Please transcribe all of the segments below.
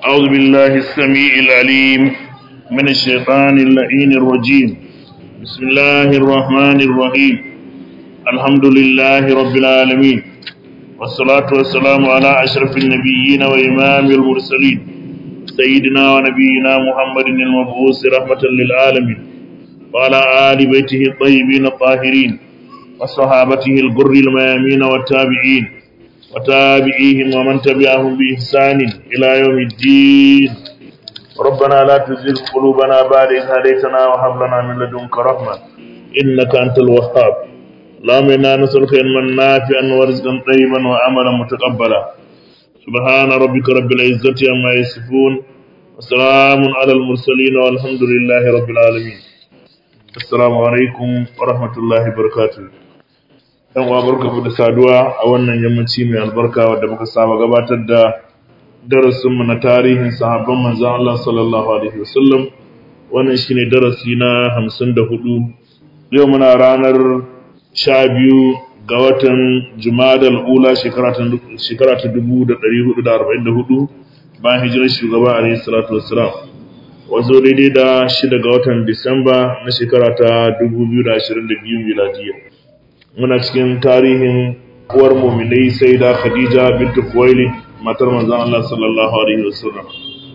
أعوذ بالله السميع العليم من الشيطان اللعين الرجيم بسم الله الرحمن الرحيم الحمد لله رب العالمين والصلاة والسلام على أشرف النبيين وإمام المرسلين سيدنا ونبينا محمد المبعوث رحمة للعالمين وعلى آل بيته الطيبين الطاهرين وصحابته الغر الميامين والتابعين وتابعيهم ومن تبعهم بإحسان إلى يوم الدين ربنا لا تزغ قلوبنا بعد إذ هديتنا وهب لنا من لدنك رحمة إنك أنت الوهاب اللهم إنا نسألك علما نافعا ورزقا طيبا وعملا متقبلا سبحان ربك رب العزة عما يصفون وسلام على المرسلين والحمد لله رب العالمين السلام عليكم ورحمة الله وبركاته yan uwa barkamu da saduwa a wannan yammaci mai albarka wadda muka saba gabatar da darasinmu na tarihin sahabban manzon Allah sallallahu alaihi wasallam wannan shine darasi na 54 yau muna ranar 12 ga watan Jumadal Ula shekara ta shekara ta 1444 bayan hijirar shugaba alaihi salatu wassalam wazo daidai da 6 ga watan Disamba na shekara ta 2022 miladiyya muna cikin tarihin uwar muminai sai da khadija bintu kuwaili matar manzan Allah sallallahu alaihi wasallam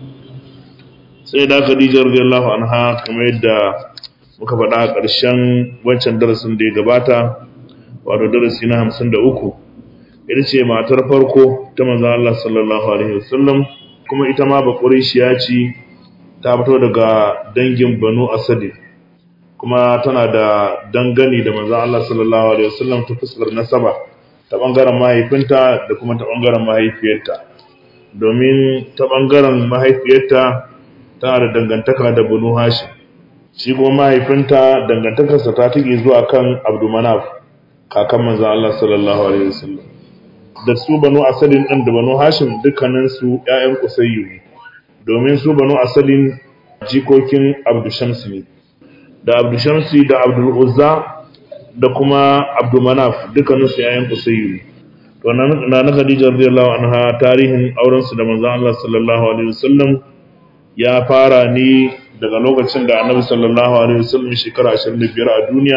sai da khadija radiyallahu anha kamar yadda muka faɗa a ƙarshen wancan darasin da ya gabata wato darasi na hamsin da uku ita ce matar farko ta manzan Allah sallallahu alaihi wasallam kuma ita ma baƙurishiya ce ta fito daga dangin banu asadi kuma tana da dangane da manzon Allah sallallahu alaihi wasallam ta fuskar nasaba ta bangaren mahaifinta da kuma ta bangaren mahaifiyarta domin ta bangaren mahaifiyarta tana da dangantaka da Banu Hashim shi kuma mahaifinta dangantakarsa ta take zuwa kan Abdulmanaf kakan manzon Allah sallallahu alaihi wasallam da su Banu Asalin din da Banu Hashim dukkanin su ƴaƴan Qusayyu ne domin su Banu Asalin jikokin Abdushamsi ne da abdushamsi da abdul'uzza da kuma abdulmanaf dukkanin su yayin kusayyu to na na khadija radiyallahu anha tarihin auren su da manzon Allah sallallahu alaihi wasallam ya fara ne daga lokacin da annabi sallallahu alaihi wasallam shekara 25 a duniya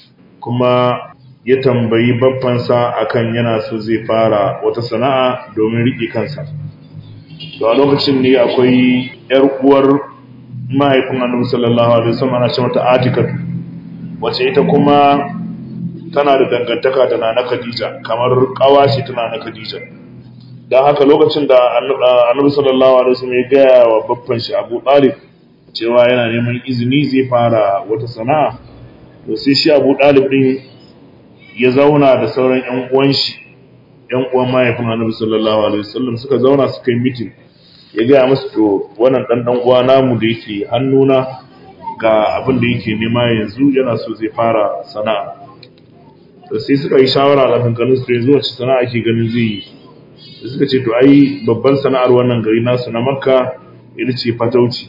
kuma ya tambayi babbansa akan yana so zai fara wata sana'a domin riƙe kansa to a lokacin ne akwai yar uwar mahaifin annabi sallallahu alaihi wasallam ana ce mata atikatu wace ita kuma tana da dangantaka da nana khadija kamar kawashi tana na khadija dan haka lokacin da annabi sallallahu alaihi wasallam ya gaya wa babban shi Abu Talib cewa yana neman izini zai fara wata sana'a to sai shi Abu Talib din ya zauna da sauran ƴan uwan shi ƴan uwan mahaifin annabi sallallahu alaihi wasallam suka zauna suka yi meeting ya gaya musu to wannan ɗan ɗan uwa namu da yake hannuna ga abin da yake nema yanzu yana so zai fara sana'a to sai suka yi shawara a kankanin su yanzu wacce sana'a ke ganin zai yi da suka ce to ai babban sana'ar wannan gari nasu na makka ita ce fatauci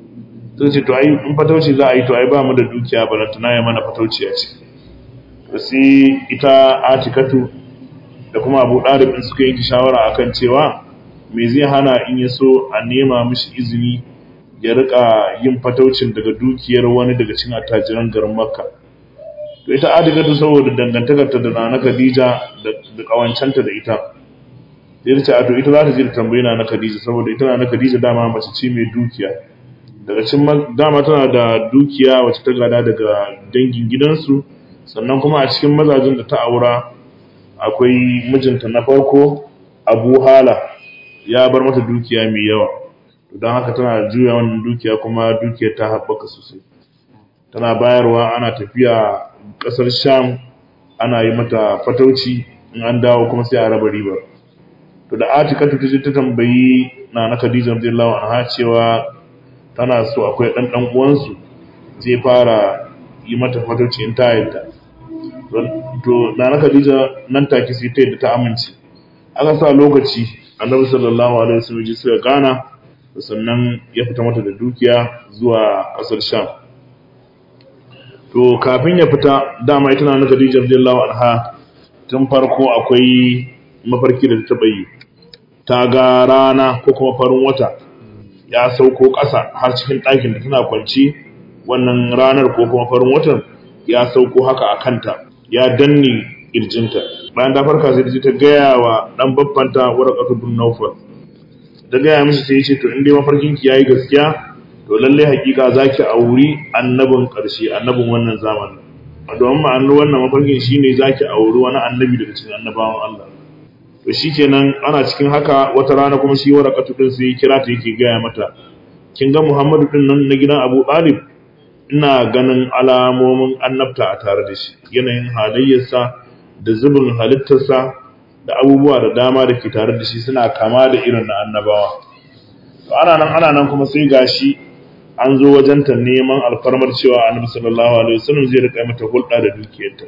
suka ce to ai in fatauci za a yi to ai ba mu da dukiya balantana ya mana fatauci a ciki to sai ita atikatu da kuma abu ɗalibin suka yi shawara akan cewa me zai hana in ya so a nema mishi izini ya rika yin fataucin daga dukiyar wani daga cikin attajiran garin makka to ita adigatu saboda dangantakarta da nana khadija da kawancanta da ita sai ta ce a to ita za ta je da tambayi na khadija saboda ita na khadija dama mace ce mai dukiya daga cikin dama tana da dukiya wacce ta gada daga dangin gidansu sannan kuma a cikin mazajin da ta aura akwai mijinta na farko abu hala ya bar mata dukiya mai yawa don haka tana juya wannan dukiya kuma dukiyar ta haɓaka sosai tana bayarwa ana tafiya ƙasar sham ana yi mata fatauci in an dawo kuma sai a raba riba to da atikatu ta je ta tambayi na na khadija radiyallahu anha cewa tana so akwai ɗan ɗan uwansu zai fara yi mata fatauci in ta yadda to na na khadija nan take sai ta yadda ta amince aka sa lokaci annabi sallallahu alaihi wasallam ji suka gana sannan ya fita mata da dukiya zuwa kasar sham to kafin ya fita dama ita na Khadija radiyallahu anha tun farko akwai mafarki da ta yi ta ga rana ko kuma farin wata ya sauko ƙasa har cikin ɗakin da tana kwance wannan ranar ko kuma farin watan ya sauko haka a kanta ya danne kirjinta bayan ta farka sai ta gaya wa dan babbanta warqatu bin nawfal ta gaya mishi sai ya ce to in dai mafarkin ki yayi gaskiya to lalle hakika zaki auri annabin karshe annabin wannan zamanin domin ma'anar wannan mafarkin shine zaki auri wani annabi daga cikin annabawan Allah to shikenan ana cikin haka wata rana kuma shi warqatu din sai ya kira ta yake gaya mata kin ga Muhammadu din nan na gidan Abu Talib ina ganin alamomin annabta a tare da shi yanayin halayyarsa da zubin halittarsa da abubuwa da dama da ke tare da shi suna kama da irin na annabawa to ana nan ana nan kuma sai gashi an zo wajenta neman alfarmar cewa annabi sallallahu alaihi wasallam zai rika mata hulɗa da dukiyarta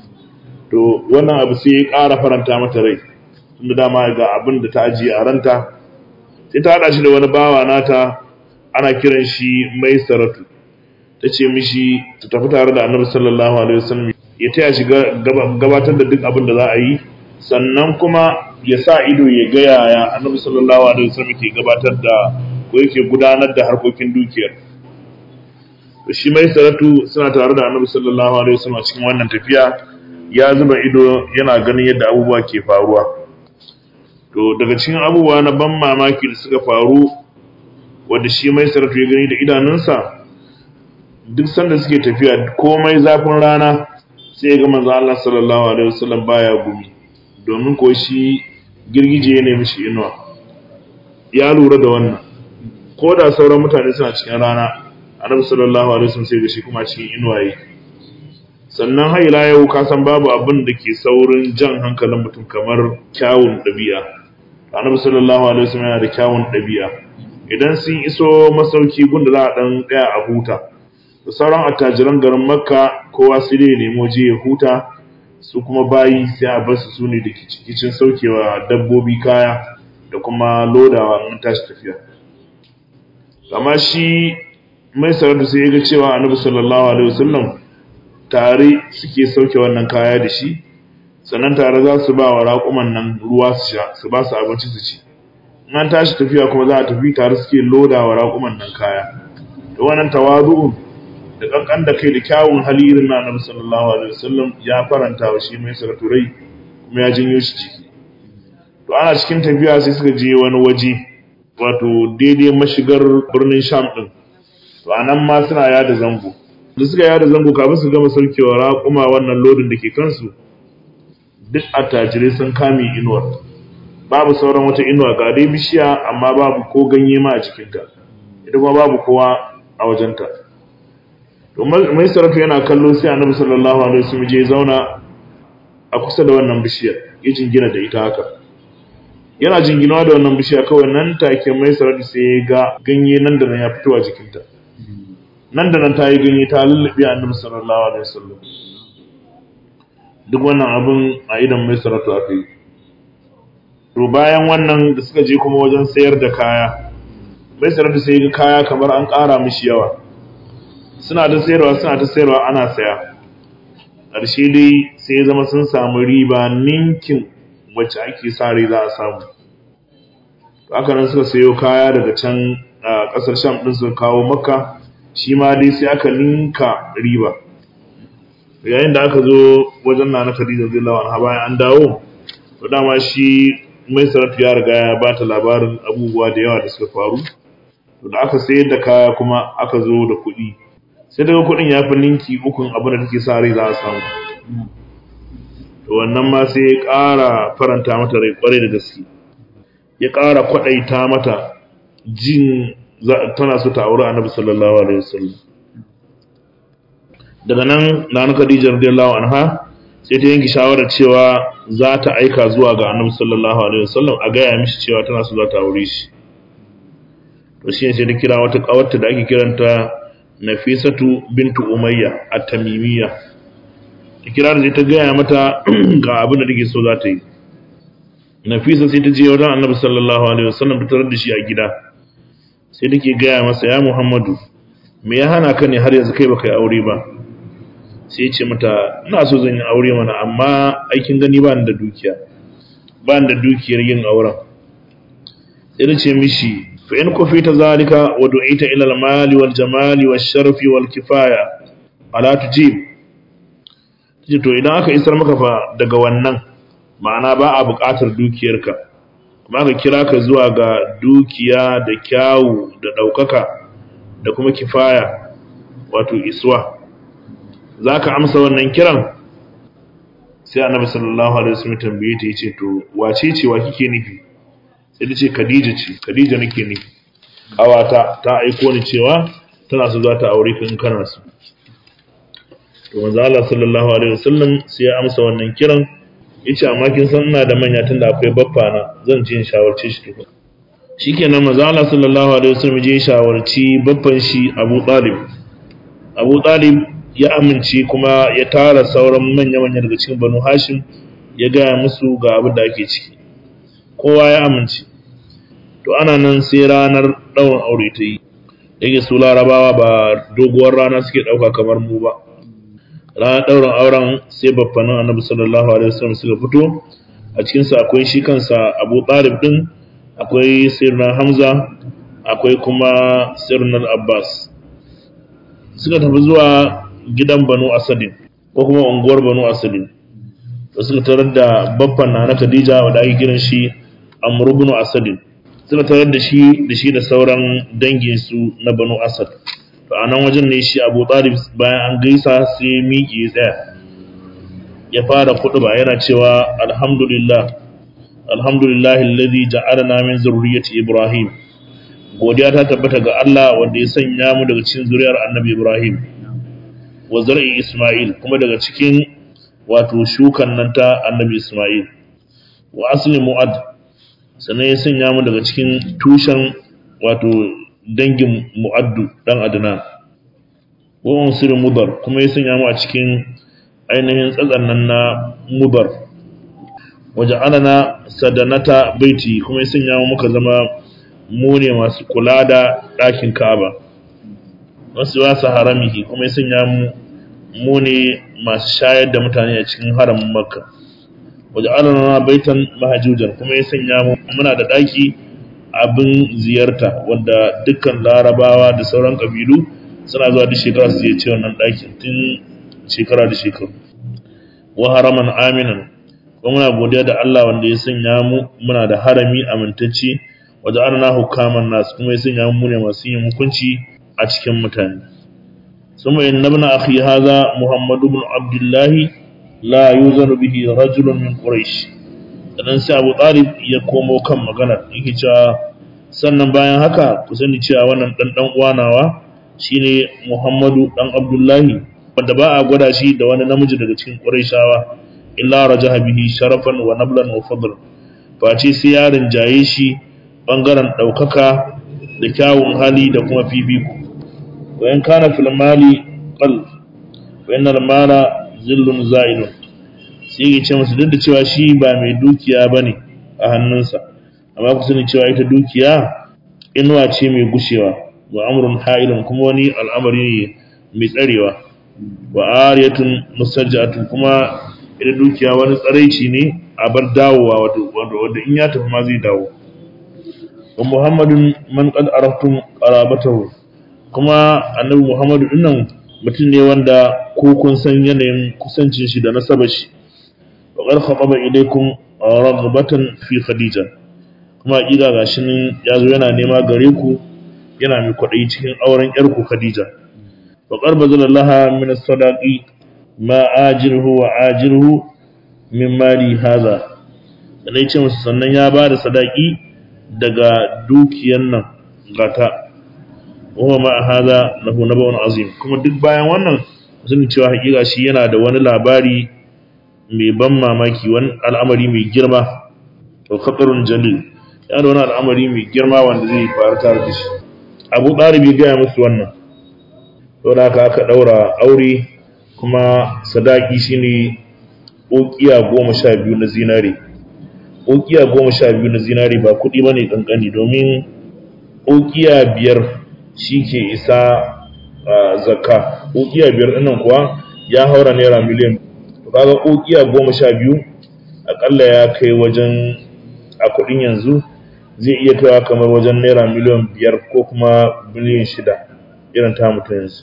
to wannan abu sai ya ƙara faranta mata rai tunda dama ga abin da ta ajiye a ranta sai ta haɗa shi da wani bawa nata ana kiran shi mai saratu ta ce mishi ta tafi tare da annabi sallallahu alaihi wasallam ya taya shi gabatar da duk abin da za a yi sannan kuma ya sa ido ya ga yaya annabi sallallahu alaihi wasallam ke gabatar da ko yake gudanar da harkokin dukiyar to shi mai saratu suna tare da annabi sallallahu alaihi wasallam a cikin wannan tafiya ya zuba ido yana ganin yadda abubuwa ke faruwa to daga cikin abubuwa na ban mamaki da suka faru wanda shi mai saratu ya gani da idanunsa duk sanda suke tafiya komai zafin rana sai ga manzo Allah sallallahu alaihi wasallam baya gumi domin ko shi girgije ne mishi inuwa ya lura da wannan ko da sauran mutane suna cikin rana annabi sallallahu alaihi wasallam sai ga shi kuma cikin inuwa yake sannan har ila yau ka san babu abin da ke saurin jan hankalin mutum kamar kyawun ɗabi'a annabi sallallahu alaihi wasallam yana da kyawun ɗabi'a idan sun iso masauki gunda za a dan ɗaya a huta da sauran attajiran garin makka kowa sai dai nemo je ya huta su kuma bayi sai a bar su sune da kicin saukewa dabbobi kaya da kuma lodawa an tashi tafiya amma shi mai sarauta sai ya ga cewa annabi sallallahu alaihi wasallam tare suke sauke wannan kaya da shi sannan tare za su ba wa raƙuman nan ruwa su sha su ba su abinci su ci in an tashi tafiya kuma za a tafi tare suke loda wa raƙuman nan kaya da wannan tawadu'un da kankan da kai da kyawun hali irin na annabi sallallahu alaihi wasallam ya faranta wa shi mai saratu rai kuma ya janyo shi ciki to ana cikin tafiya sai suka je wani waje wato daidai mashigar birnin sham din to anan ma suna yada zango da suka yada zango kafin su gama saukewa raƙuma wannan lodin da ke kansu duk attajirai sun kame inuwar babu sauran wata inuwa ga dai bishiya amma babu ko ganye ma a cikinta ita kuma babu kowa a wajenta to mai sarrafa yana kallo sai annabi sallallahu alaihi wasallam je zauna a kusa da wannan bishiyar ya jingina da ita haka yana jinginawa da wannan bishiya kawai nan take mai sarrafa sai ya ga ganye nan da nan ya fito a jikinta nan da nan ta yi ganye ta lullube annabi sallallahu alaihi wasallam duk wannan abin a idan mai sarrafa aka yi to bayan wannan da suka je kuma wajen sayar da kaya mai sarrafa sai ga kaya kamar an ƙara mishi yawa suna ta sayarwa suna ta sayarwa ana saya ƙarshe dai sai ya zama sun samu riba ninkin wacce ake sa rai za a samu haka nan suka sayo kaya daga can a ƙasar sham ɗin suka kawo makka shi ma dai sai aka ninka riba yayin da aka zo wajen na na khadija radiyallahu anha bayan an dawo to dama shi mai sarrafa ya riga ya bata labarin abubuwa da yawa da suka faru to da aka sayar da kaya kuma aka zo da kuɗi sai daga kuɗin ya fi ninki ukun abin da take sa rai za a samu to wannan ma sai ya ƙara faranta mata rai ƙwarai da gaske ya ƙara kwaɗaita mata jin tana so ta aure annabi sallallahu alaihi wasallam daga nan nana khadija radiyallahu anha sai ta yanke shawarar cewa za ta aika zuwa ga annabi sallallahu alaihi wasallam a gaya mishi cewa tana so za ta aure shi to shi ne sai ta kira wata kawarta da ake kiranta Nafisatu bintu Umayya at-Tamimiyya ta kira da ta gaya mata ga abin da take so za ta yi Nafisa sai ta je wajen Annabi sallallahu alaihi wasallam ta tarar da shi a gida sai take gaya masa ya Muhammadu me ya hana ka ne har yanzu kai baka yi aure ba sai ya ce mata ina so zan yi aure mana amma aikin gani ba ni da dukiya ba ni da dukiyar yin auren sai ta ce mishi fa in kufita zalika wa du'ita ila al-mali wal jamali wash sharfi wal kifaya ala tujib to idan aka isar maka fa daga wannan ma'ana ba a buƙatar dukiyarka kuma aka kira ka zuwa ga dukiya da kyawu da ɗaukaka da kuma kifaya wato iswa za ka amsa wannan kiran sai annabi sallallahu alaihi wasallam tambaye ta yace to wace ce wa kike nufi sai ta ce Khadija ce Khadija nake nufi awata ta aiko ni cewa tana so za ta aure ka in kana so to manzo Allah sallallahu alaihi wasallam sai ya amsa wannan kiran yace amma kin san ina da manya tunda akwai baffa na zan je in shawarce shi tukun shikenan manzo Allah sallallahu alaihi wasallam je shawarci baffan shi Abu Talib Abu Talib ya amince kuma ya tara sauran manya-manya daga cikin Banu Hashim ya gaya musu ga abin da ake ciki kowa ya amince to ana nan sai ranar ɗaurin aure ta yi yake su larabawa ba doguwar rana suke ɗauka kamar mu ba ranar ɗaurin auren sai babbanin annabi sallallahu alaihi wasallam suka fito a cikinsa akwai shi kansa abu ɗalib ɗin akwai sirna hamza akwai kuma sirnar abbas suka tafi zuwa gidan banu asadin ko kuma unguwar banu asadin da suka tarar da babban na na khadija wanda ake kiran shi amr ibn asadin suka tarar da shi da shi da sauran dangin su na banu asad to a nan wajen ne shi abu talib bayan an gaisa sai miƙe ya tsaya ya fara ba yana cewa alhamdulillah alhamdulillah alladhi ja'alana min zurriyyati ibrahim godiya ta tabbata ga Allah wanda ya sanya mu daga cikin zuriyar annabi ibrahim wa zar'i isma'il kuma daga cikin wato shukan nan ta annabi isma'il wa asli mu'ad sannan ya sanya mu daga cikin tushen wato dangin mu'addu dan adnan wa unsur mudar kuma ya sanya mu a cikin ainihin tsatsan nan na mudar waja'alana sadanata baiti kuma ya sanya mu muka zama mu ne masu kula da ɗakin Ka'aba wasu wasa haramihi kuma ya sanya mu mu ne masu shayar da mutane a cikin haramin Makka waja'alana baitan mahajujan kuma ya sanya mu muna da ɗaki abin ziyarta wanda dukkan larabawa da sauran kabilu suna zuwa duk shekara su ziyarci wannan ɗakin tun shekara da shekaru wa haraman aminan kuma muna godiya da Allah wanda ya sanya mu muna da harami amintacce wajen ana hukaman nasu kuma ya sanya mu ne masu yin hukunci a cikin mutane suma in nabna akhi hadha muhammad ibn abdullah la yuzanu bihi rajulun min quraish dan sai abu talib ya komo kan magana yake cewa sannan bayan haka ku sani cewa wannan dan dan uwanawa shine muhammadu dan abdullahi wanda ba a gwada shi da wani namiji daga cikin quraishawa illa rajaha bihi sharafan wa nablan wa fadl face sai ya rinjaye shi bangaren daukaka da kyawun hali da kuma fifiko wa in kana fil mali qal wa innal mala zillun za'ilun sai ya ce musu duk da cewa shi ba mai dukiya bane a hannunsa amma ku sani cewa ita dukiya inuwa ce mai gushewa wa amrun ha'ilun kuma wani al'amari ne mai tsarewa wa ariyatun musajjatun kuma ita dukiya wani tsaraici ne a bar dawowa wanda in ya tafi ma zai dawo wa muhammadun man qad araftum qarabatahu kuma annabi muhammadu dinnan mutum ne wanda ko kun san yanayin kusancin shi da nasabar shi wa qad khataba ilaykum raghbatan fi khadija kuma hakika gashi nan yazo yana nema gare ku yana mai kwaɗayi cikin auren yarku khadija wa qad bazalallaha min as-sadaqi ma ajirhu wa ajirhu min mali haza sannan ce musu sannan ya ba da sadaki daga dukiyan nan gata wa ma haza lahu nabawun azim kuma duk bayan wannan sun cewa hakika shi yana da wani labari mai ban mamaki wani al'amari mai girma to khatarun jalil yana da wani al'amari mai girma wanda zai faru tare da shi abu ɗalibi gaya musu wannan saboda haka aka ɗaura aure kuma sadaki shine ukiya goma sha biyu na zinare ukiya goma sha biyu na zinare ba kuɗi ba ne ƙanƙani domin ukiya biyar shi ke isa zakka ukiya biyar ɗinnan kuwa ya haura naira miliyan to kaga ukiya goma sha biyu aƙalla ya kai wajen a kuɗin yanzu zai iya kaiwa kamar wajen naira miliyan biyar ko kuma biliyan shida irin ta mutum yanzu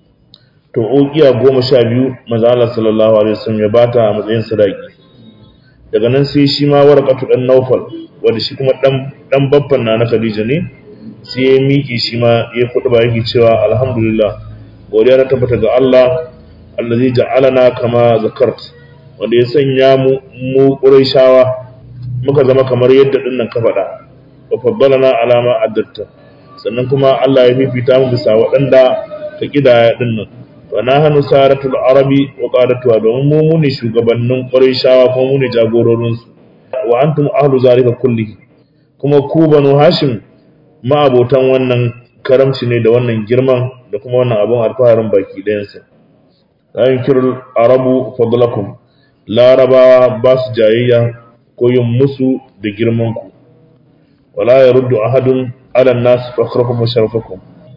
to ukiya goma sha biyu maza Allah sallallahu alaihi wasallam ya bata a matsayin sadaki daga nan sai shi ma warqatu dan Naufal wanda shi kuma dan dan babban na na Khadija ne sai ya miki shi ma ya kudu ba yake cewa alhamdulillah godiya ta tabbata ga Allah allazi ja'alana kama zakart wanda ya sanya mu mu Qurayshawa muka zama kamar yadda dinnan ka faɗa wa faddalana alama addatta sannan kuma Allah ya fifita mu bisa waɗanda ka kidaya dinnan wa nahnu saratul arabi wa qadatuha domin mu mu ne shugabannin Qurayshawa kuma mu ne jagororin su wa antum ahlu zalika kullihi kuma ku banu Hashim ma'abotan wannan karamci ne da wannan girman da kuma wannan abun alfaharin baki ɗayansa la yunkirul arabu fadlakum larabawa ba su jayayya ko yin musu da girman ku wala yaruddu ahadun ala nas fakhrakum wa sharafakum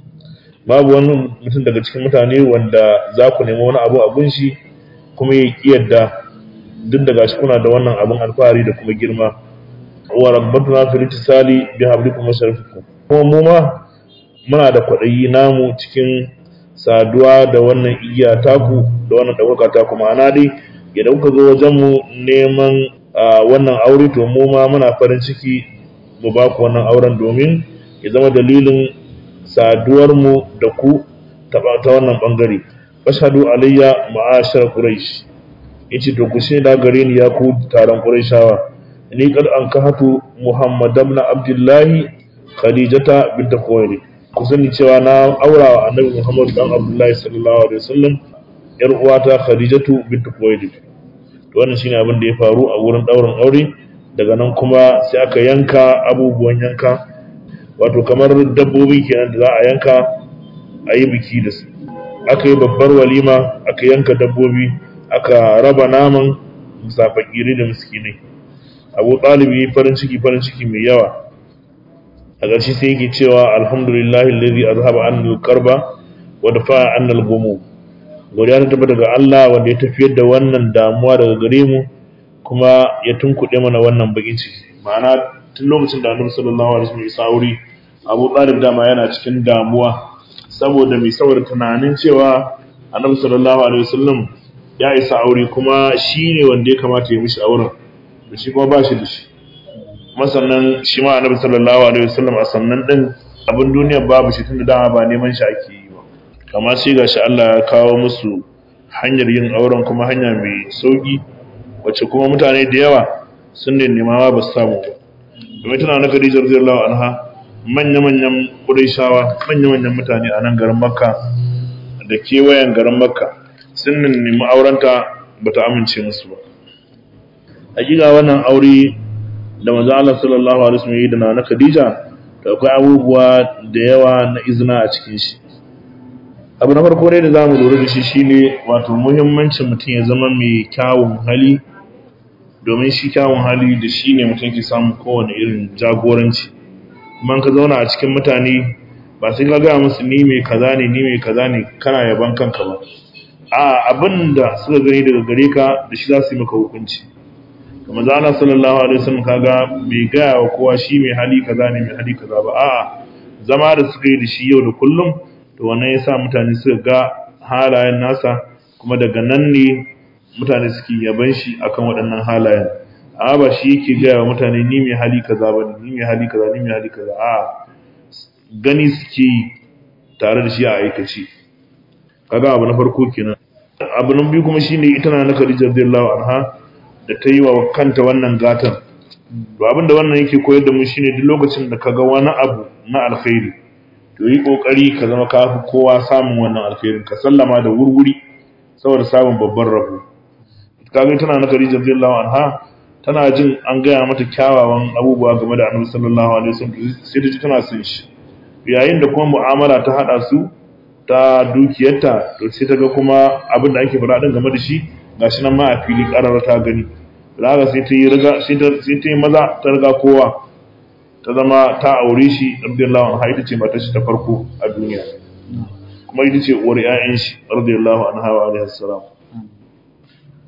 babu wani mutum daga cikin mutane wanda za ku nemi wani abu abun shi kuma ya kiyarda duk da gashi kuna da wannan abun alfahari da kuma girma wa rabbatuna fil ittisali bi hablikum wa sharafikum kuma mu ma muna da kwaɗayi namu cikin saduwa da wannan igiya taku da wannan ɗaukaka taku ma'ana dai idan kuka zo wajen mu neman wannan aure to mu ma muna farin ciki mu ba ku wannan auren domin ya zama dalilin saduwar mu da ku ta wannan bangare fashhadu alayya ma'ashar quraish yace to ku shaida gare ni ya ku taron quraishawa ni kad an kahatu muhammad ibn abdullahi khadijata bint khuwailid ku sani cewa na aura wa annabi muhammad dan abdullahi sallallahu alaihi wasallam yar uwata khadijatu bint khuwailid to wannan shine abin da ya faru a wurin daurin aure daga nan kuma sai aka yanka abubuwan yanka wato kamar dabbobi kenan da za a yanka a yi biki da su aka yi babbar walima aka yanka dabbobi aka raba naman musafakiri da miskinai abu ɗalibi farin ciki farin ciki mai yawa a ƙarshe sai yake cewa alhamdulillahi alladhi azhaba anna al-karba wa dafa'a anna al-ghumum godiya ta tabbata daga Allah wanda ya tafiyar da wannan damuwa daga gare mu kuma ya tunkuɗe mana wannan bakin ciki ma'ana tun lokacin da Annabi sallallahu alaihi wasallam ya sauri Abu Talib dama yana cikin damuwa saboda mai saboda tunanin cewa Annabi sallallahu alaihi wasallam ya isa aure kuma shi ne wanda ya kamata ya mishi auren da shi kuma ba shi da shi masannan shi ma annabi sallallahu alaihi wasallam a sannan din abin duniya babu shi tunda dama ba neman shi ake yi ba kama sai gashi Allah ya kawo musu hanyar yin auren kuma hanya mai sauki wacce kuma mutane da yawa sun ne nema ba su samu ba domin tana na Khadija radiyallahu anha manya-manyan Qurayshawa manya-manyan mutane a nan garin Makka da kewayen garin Makka sun nemi aurenta bata amince musu ba hakika wannan aure da manzo Allah sallallahu alaihi wasallam yi da na Khadija da akwai abubuwa da yawa na izina a cikin shi abu na farko ne da zamu lura da shi shine wato muhimmancin mutum ya zama mai kyawun hali domin shi kyawun hali da shi ne mutum ke samun kowane irin jagoranci kuma ka zauna a cikin mutane ba sai ka gaya musu ni mai kaza ne ni mai kaza ne kana yaban kanka ba a abin da suka gani daga gare ka da shi za su yi maka hukunci kuma zana sallallahu alaihi wasallam kaga bai gaya wa kowa shi mai hali kaza ne mai hali kaza ba a'a zama da suka yi da shi yau da kullum to wannan yasa mutane suka ga halayen nasa kuma daga nan ne mutane suke yaban shi akan waɗannan halayen amma ba shi yake gaya wa mutane ni mai hali kaza ba ni mai hali kaza ni mai hali kaza a'a gani suke yi tare da shi a aikace kaga abu na farko kenan abu na biyu kuma shine ita na Khadija radiyallahu anha da ta yi wa kanta wannan gatan to abin da wannan yake koyar da mu shine duk lokacin da kaga wani abu na alkhairi to yi kokari ka zama ka fi kowa samun wannan alkhairin ka sallama da wurwuri saboda samun babban rabo kaga tana na Khadija radiyallahu anha tana jin an gaya mata kyawawan abubuwa game da Annabi sallallahu alaihi wasallam sai ta ji tana son shi yayin da kuma mu'amala ta hada su ta dukiyarta to sai ta ga kuma abin da ake faɗa din game da shi gashi nan ma a fili ƙarar ta gani raga sai ta yi riga sai ta sai ta yi maza ta riga kowa ta zama ta aure shi radiyallahu anha ita ce matar shi ta farko a duniya kuma ita ce uwar ƴaƴan shi radiyallahu anha wa alaihi salam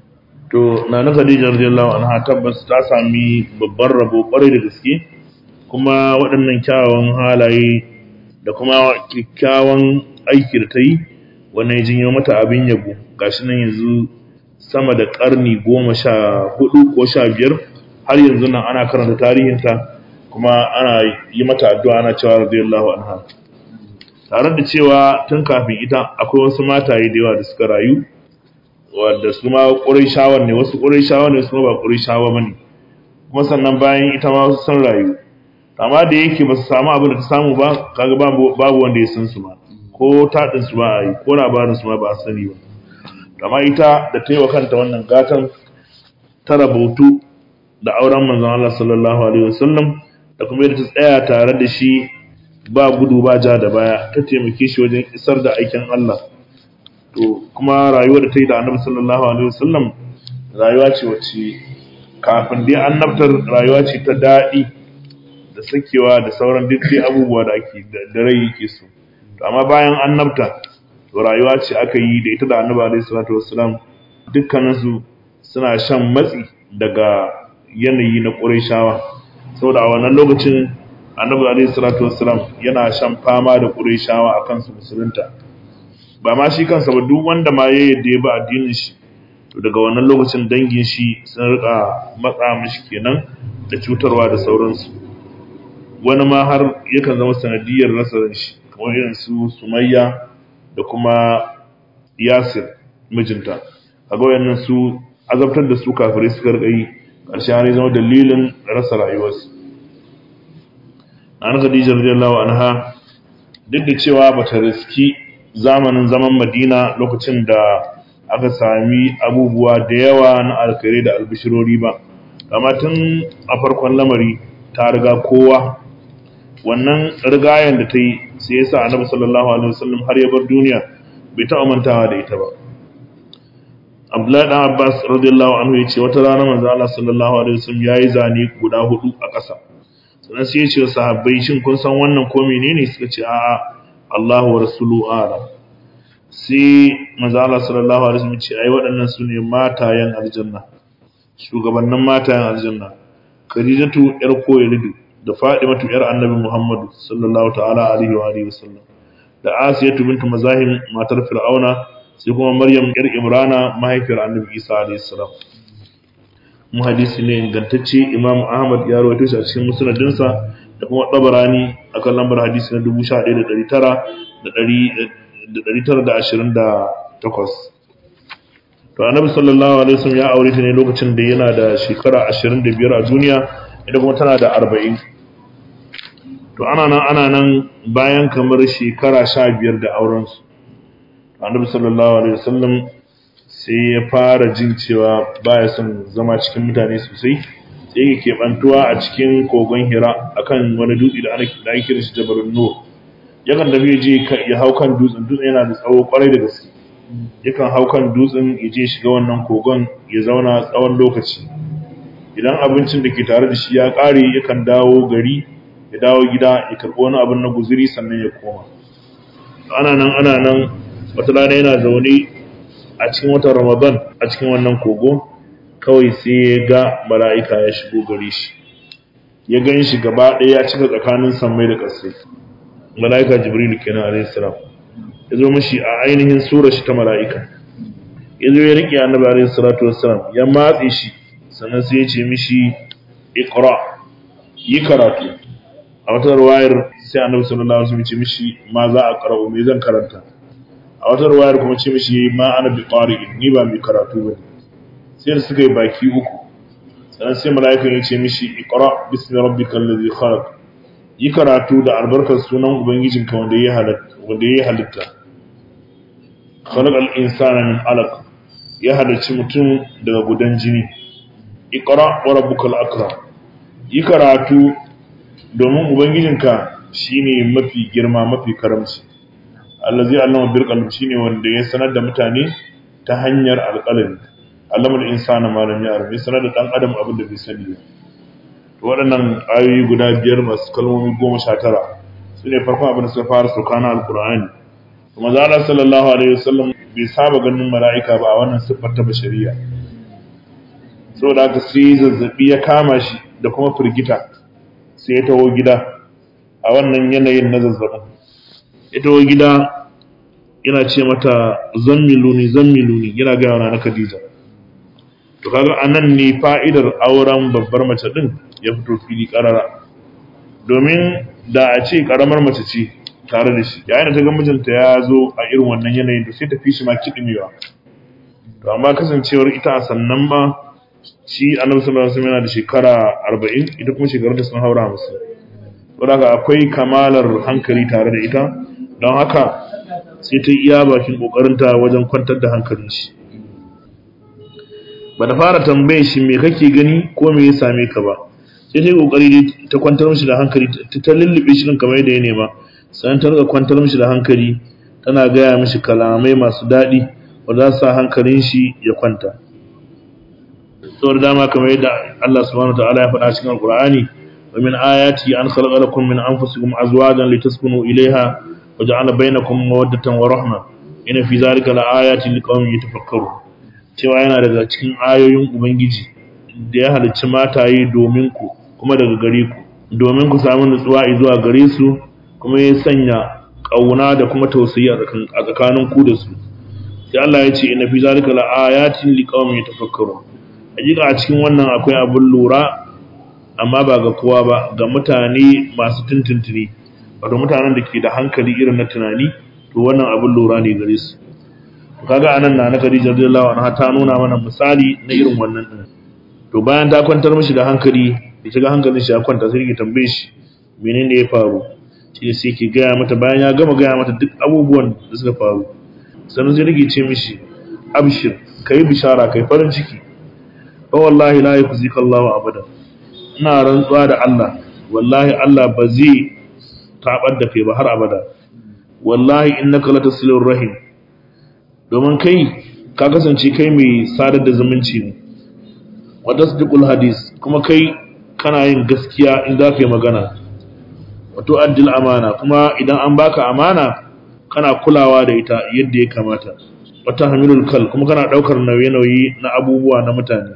to na na Khadija radiyallahu anha tabbas ta sami babban rabo kwarai da gaske kuma waɗannan kyawawan halaye da kuma kyakkyawan aiki da ta yi wannan ya jinyo mata abin yabo gashi nan yanzu sama da ƙarni goma sha hudu ko sha biyar har yanzu nan ana karanta tarihinta kuma ana yi mata addu'a ana cewa radiyallahu anha tare da cewa tun kafin ita akwai wasu mataye da yawa da suka rayu wadda su ma ƙurayshawan ne wasu ƙurayshawa ne su ma ba ƙurayshawa bane kuma sannan bayan ita ma wasu sun rayu amma da yake ba su samu abin da ta samu ba kaga babu wanda ya san su ba ko taɗin su ba a yi ko labarin su ma ba a sani ba amma ita da ta yi wa kanta wannan gatan ta rabautu da auren manzon Allah sallallahu alaihi wasallam da kuma yadda ta tsaya tare da shi ba gudu ba ja da baya ta taimake shi wajen isar da aikin Allah to kuma rayuwar da ta yi da annabi sallallahu alaihi wasallam rayuwa ce wacce kafin dai annabtar rayuwa ce ta daɗi da sakewa da sauran duk dai abubuwa da ake da rai yake so to amma bayan annabta to rayuwa ce aka yi da ita da annabi alaihi salatu wassalam dukkaninsu suna shan matsi daga yanayi na ƙurayshawa saboda a wannan lokacin annabi alaihi salatu wassalam yana shan fama da ƙurayshawa a kansu musulunta ba ma shi kansa ba duk wanda ma ya yadda ya ba addinin shi to daga wannan lokacin dangin shi sun rika matsa mishi kenan da cutarwa da sauransu wani ma har yakan zama sanadiyar rasa shi kamar irin su sumayya da kuma yasir mijinta kaga wayannan su azabtar da su kafirai suka rika yi ƙarshe har zama dalilin rasa rayuwarsu an khadija radiyallahu anha duk da cewa bata riski zamanin zaman madina lokacin da aka sami abubuwa da yawa na alkhairi da albishirori ba amma tun a farkon lamari ta riga kowa wannan rigayen da ta yi sai yasa annabi sallallahu alaihi wasallam har ya bar duniya bai taɓa mantawa da ita ba Abdullahi dan Abbas radiyallahu anhu yace wata rana manzo Allah sallallahu alaihi wasallam yayi zane guda hudu a ƙasa sannan sai ya ce wa sahabbai shin kun san wannan ko menene suka ce a'a Allahu wa rasulu a'lam sai manzo Allah sallallahu alaihi wasallam ce ai waɗannan su ne matayen aljanna shugabannin matayen aljanna Khadijatu yar Koylidu da Fadimatu yar Annabi Muhammadu sallallahu ta'ala alaihi wa alihi wasallam da Asiyatu bintu Mazahim matar Fir'auna sai kuma Maryam yar Imrana mahaifiyar Annabi Isa alaihi salam mu hadisi ne ingantacce Imam Ahmad ya rawaito shi a cikin musnadinsa da kuma Tabarani akan lambar hadisi na 11928 to Annabi sallallahu alaihi wasallam ya aure ta ne lokacin da yana da shekara 25 a duniya ita kuma tana da 40 to ana nan ana nan bayan kamar shekara 15 da auren su Annabi sallallahu alaihi wasallam sai ya fara jin cewa baya son zama cikin mutane sosai sai yake keɓantuwa a cikin kogon hira akan wani dutse da ake kira shi jabalun nur yakan tafi je ya hau kan dutsen dutsen yana da tsawo kwarai da gaske yakan hau kan dutsen ya je shiga wannan kogon ya zauna tsawon lokaci idan abincin da ke tare da shi ya ƙare yakan dawo gari ya dawo gida ya karɓi wani abin na guziri sannan ya koma ana nan ana nan wata rana yana zaune a cikin watan ramadan a cikin wannan kogo kawai sai ya ga mala'ika ya shigo gare shi ya gan shi gaba ɗaya ya cika tsakanin sammai da ƙasai mala'ika jibril kenan alayhi salam ya zo mishi a ainihin sura shi ta mala'ika ya zo ya riƙe annabi alayhi salatu wassalam ya matse shi sannan sai ya ce mishi iqra yi karatu a wata ruwayar sai annabi sallallahu alaihi wasallam ya ce mishi ma za a qara'u me zan karanta a wata ruwayar kuma ce mishi ma ana bi qari'in ni ba mai karatu bane sai da suka yi baki uku sannan sai mala'ikan ya ce mishi iqra bismi rabbikal ladhi khalaq yi karatu da albarkar sunan ubangijinka wanda ya halitta wanda ya halitta khalaqal insana min alaq ya halicci mutum daga gudan jini iqra wa rabbukal akram yi karatu domin ubangijinka shine mafi girma mafi karamci allazi allama bil qalam shine wanda ya sanar da mutane ta hanyar alqalami allamul insana ma lam ya'lam ya sanar da dan adam abin da bai sani ba to waɗannan ayoyi guda biyar masu kalmomi goma sha tara su ne farkon abin da suka fara sauka na alqur'ani kuma zala sallallahu alaihi wasallam bai saba ganin mala'ika ba a wannan siffar ta bashariya saboda haka sai zazzabi ya kama shi da kuma firgita sai ya taho gida a wannan yanayin na zazzabin ya taho gida yana ce mata zammiluni zammiluni yana gaya wa na Khadija to kaga anan ne fa'idar auren babbar mace din ya fito fili karara domin da a ce karamar mace ce tare da shi yayin da ta ga mijinta ya zo a irin wannan yanayin da sai ta fi shi ma kiɗimewa to amma kasancewar ita a sannan ma shi annabi sallallahu alaihi wasallam yana da shekara 40 ita kuma shekarunta sun haura musu don haka akwai kamalar hankali tare da ita don haka sai ta iya bakin kokarinta wajen kwantar da hankalin shi ba da fara tambaye shi me kake gani ko me ya same ka ba sai ta yi kokari ta kwantar mishi da hankali ta lullube shi kan kamar yadda ya nema sannan ta rika kwantar mishi da hankali tana gaya mishi kalamai masu daɗi wanda za su sa hankalin shi ya kwanta saboda dama kamar yadda Allah subhanahu wa ta'ala ya faɗa cikin Al-Qur'ani wa min ayati an khalaqa lakum min anfusikum azwajan litaskunu ilayha wa ja'ala bainakum mawaddatan wa rahma inna fi zalika laayatin liqaumin yatafakkarun cewa yana daga cikin ayoyin ubangiji da ya halicci mataye domin ku kuma daga gare ku domin ku samu nutsuwa zuwa gare su kuma ya sanya kauna da kuma tausayi a tsakanin ku da su sai Allah ya ce inna fi zalika laayatin liqaumin yatafakkarun hakika a cikin wannan akwai abin lura amma ba ga kowa ba ga mutane masu tuntuntuni wato mutanen da ke da hankali irin na tunani to wannan abin lura ne gare su kaga anan na na Khadija radiyallahu anha ta nuna mana misali na irin wannan din to bayan ta kwantar mishi da hankali da shiga hankalin shi ya kwanta sai ki tambaye shi menene ya faru shi sai ki gaya mata bayan ya gama gaya mata duk abubuwan da suka faru sannan sai rike ce mishi abshir kai bishara kai farin ciki fa wallahi la yukhzika Allahu abada ina rantsuwa da Allah wallahi Allah ba zai tabar da kai ba har abada wallahi innaka latasilur rahim domin kai ka kasance kai mai sadar da zumunci ne wa tasdiqul hadis kuma kai kana yin gaskiya in za ka yi magana wato addil amana kuma idan an baka amana kana kulawa da ita yadda ya kamata wata hamilul kal kuma kana daukar nauye-nauye na abubuwa na mutane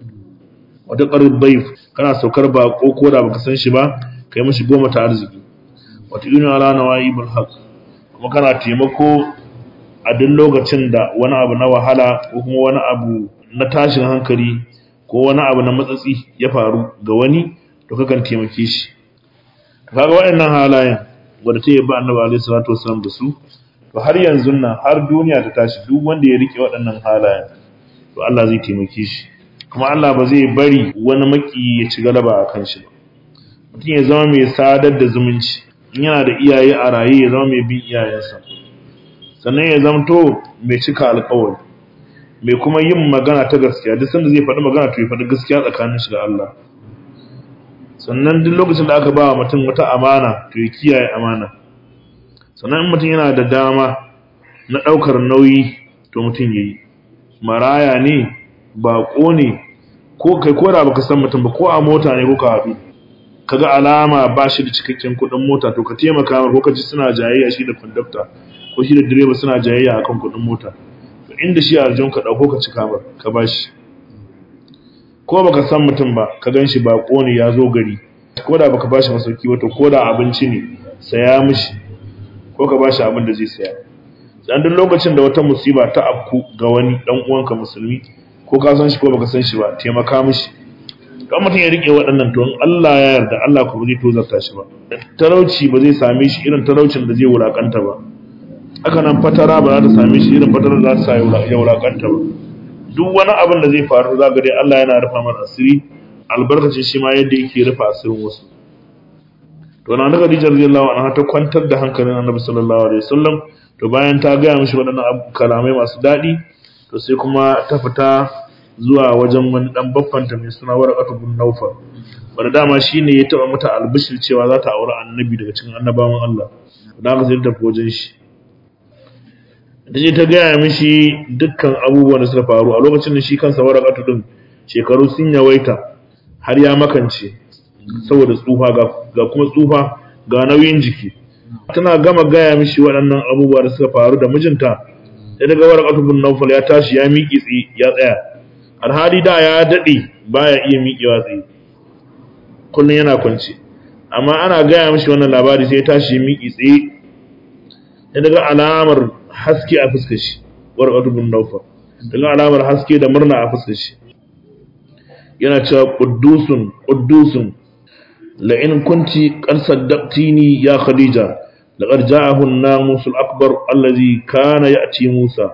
wata qarib bayf kana saukar bako ko da baka san shi ba kai mishi goma ta arziki wata yuna ala nawaibul haq kuma kana taimako a duk lokacin da wani abu na wahala ko kuma wani abu na tashin hankali ko wani abu na matsatsi ya faru ga wani to kakan taimake shi kaga waɗannan halayen wanda ta yi ba annabi alaihi salatu wasallam da su to har yanzu nan har duniya ta tashi duk wanda ya rike waɗannan halayen to Allah zai taimake shi kuma Allah ba zai bari wani maki ya ci galaba a kan shi ba mutum ya zama mai sadar da zumunci in yana da iyaye a raye ya zama mai bin iyayensa sannan ya zamto mai cika alkawari mai kuma yin magana ta gaskiya duk sanda zai faɗi magana to ya faɗi gaskiya tsakanin shi da Allah sannan duk lokacin da aka ba wa mutum wata amana to ya kiyaye amana sannan in mutum yana da dama na ɗaukar nauyi to mutum ya yi maraya ne baƙo ne ko kai ko da baka san mutum ba ko a mota ne ko ka haɗu kaga alama ba shi da cikakken kuɗin mota to ka taimaka mar ko ka ji suna jayayya shi da conductor ko shi da direba suna jayayya akan kuɗin mota to inda shi a ka ɗauko ka cika mar ka ba shi ko baka san mutum ba ka gan shi baƙo ne ya zo gari ko da baka ba shi masauki ba to ko da abinci ne saya mishi ko ka ba shi abin da zai saya dan duk lokacin da wata musiba ta afku ga wani dan uwanka musulmi ko ka san shi ko baka san shi ba taimaka mishi kan mutum ya rike waɗannan to Allah ya yarda Allah kuma zai tozarta shi ba talauci ba zai same shi irin talaucin da zai wulakanta ba haka nan fatara ba za ta same shi irin fatara da za ta sa ya wulakanta ba duk wani abin da zai faru za ga dai Allah yana rufa mana asiri albarkacin shi ma yadda yake rufa asirin wasu to na daga Khadija radiyallahu anha ta kwantar da hankalin Annabi sallallahu alaihi wasallam to bayan ta gaya mishi waɗannan kalamai masu daɗi to sai kuma ta fita zuwa wajen wani dan baffanta mai suna Warqatu bin Nawfal wanda dama shine ya taba mata albishir cewa za ta aure annabi daga cikin annabawan Allah da haka sai ta tafi wajen shi da je ta gaya mishi dukkan abubuwan da suka faru a lokacin da shi kansa Warqatu din shekaru sun yawaita har ya makance saboda tsufa ga kuma tsufa ga nauyin jiki tana gama gaya mishi waɗannan abubuwa da suka faru da mijinta sai daga Warqatu bin Nawfal ya tashi ya miƙi tsi ya tsaya alhali da ya daɗe baya iya miƙewa tsaye kullum yana kwance amma ana gaya mishi wannan labari sai ya tashi miƙi tsaye ya daga alamar haske a fuskar shi warqatu bin nawfal daga alamar haske da murna a fuskar shi yana cewa quddusun quddusun la in kunti qad saddaqtini ya khadija laqad ja'ahu an-namus al-akbar allazi kana ya'ti musa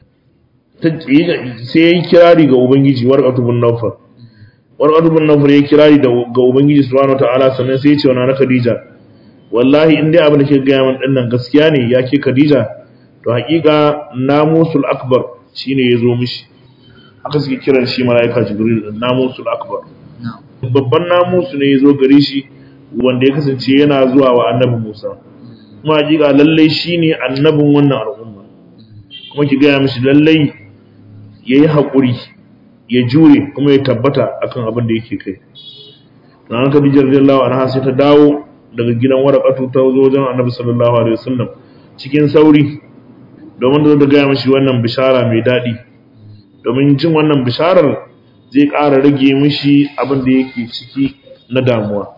sai yayi kirari ga ubangiji warqatu bin nawfal warqatu bin nawfal yayi kirari ga ubangiji subhanahu wataala sannan sai ya ce wa na khadija wallahi in dai abin da ke gaya min dinnan gaskiya ne ya ke khadija to haƙiƙa namusul akbar shine ya zo mishi haka suke kiran shi mala'ika jibril namusul akbar babban namusu ne ya zo gare shi wanda ya kasance yana zuwa wa annabi musa kuma haƙiƙa lallai shine annabin wannan al'umma kuma ki gaya mishi lallai ya yi haƙuri ya jure kuma ya tabbata akan abin da yake kai na haka bijar radiyallahu anha sai ta dawo daga gidan warakatu ta zo wajen annabi sallallahu alaihi wasallam cikin sauri domin da gaya mashi wannan bishara mai daɗi domin jin wannan bisharar zai ƙara rage mishi abin da yake ciki na damuwa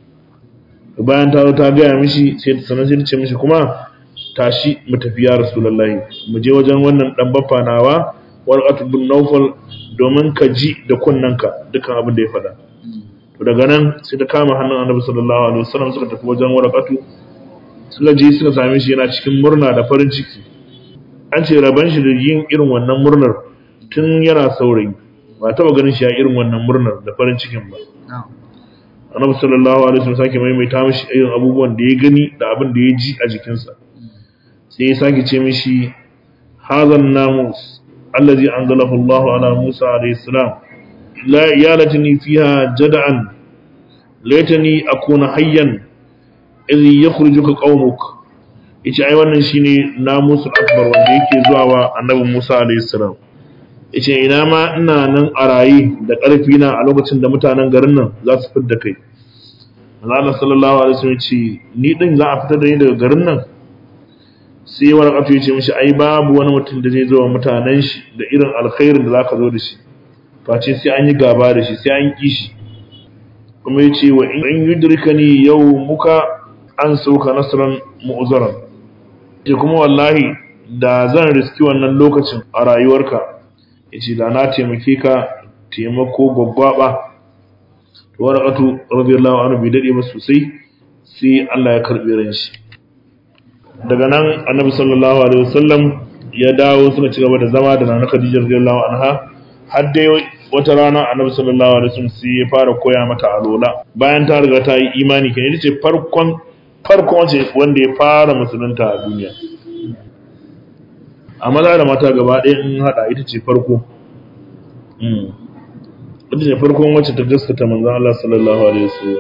bayan ta zo ta gaya mishi sai ta sanar sai ta ce mishi kuma tashi mu tafi ya rasulullahi mu je wajen wannan dan baffa nawa warqatu bin nawfal domin ka ji da kunnanka dukkan abin da ya faɗa to daga nan sai ta kama hannun annabi sallallahu alaihi wasallam suka tafi wajen warqatu suka je suka same shi yana cikin murna da farin ciki an ce raban shi da yin irin wannan murnar tun yana saurayi ba taba ganin shi a irin wannan murnar da farin cikin ba annabi sallallahu alaihi wasallam sake maimaita mishi irin abubuwan da ya gani da abin da ya ji a jikinsa sai ya sake ce mishi hazan namus allazi anzalahu Allahu ala Musa alaihi salam la yalatani fiha jada'an laitani akuna hayyan idh yakhrujuka qaumuk yace ai wannan shine namusul akbar wanda yake zuwa wa annabi Musa alayhi salam yace ina ma ina nan a rayi da ƙarfi na a lokacin da mutanen garin nan za su fitar da kai Allah sallallahu alaihi wasallam yace ni din za a fitar da ni daga garin nan sai warqatu yace mishi ai babu wani mutum da zai zo wa mutanen shi da irin alkhairin da zaka zo da shi face sai an yi gaba da shi sai an ki shi kuma yace wa in yudrikani yawmuka an sauka nasran mu'zaran ce kuma wallahi da zan riski wannan lokacin a rayuwarka ya ce da na taimake ka taimako gwaggwaba to warakatu radiyallahu anhu bai dade ba sosai sai Allah ya karbe ran shi daga nan annabi sallallahu alaihi wasallam ya dawo suka ci gaba da zama da nana Khadija radiyallahu anha har dai wata rana annabi sallallahu alaihi wasallam sai ya fara koya mata alola bayan ta riga ta yi imani kenan ita ce farkon farko wace wanda ya fara musulunta a duniya a maza da mata gaba ɗaya in haɗa ita ce farko ita ce farkon wacce ta gaskata manzan Allah sallallahu alaihi wasallam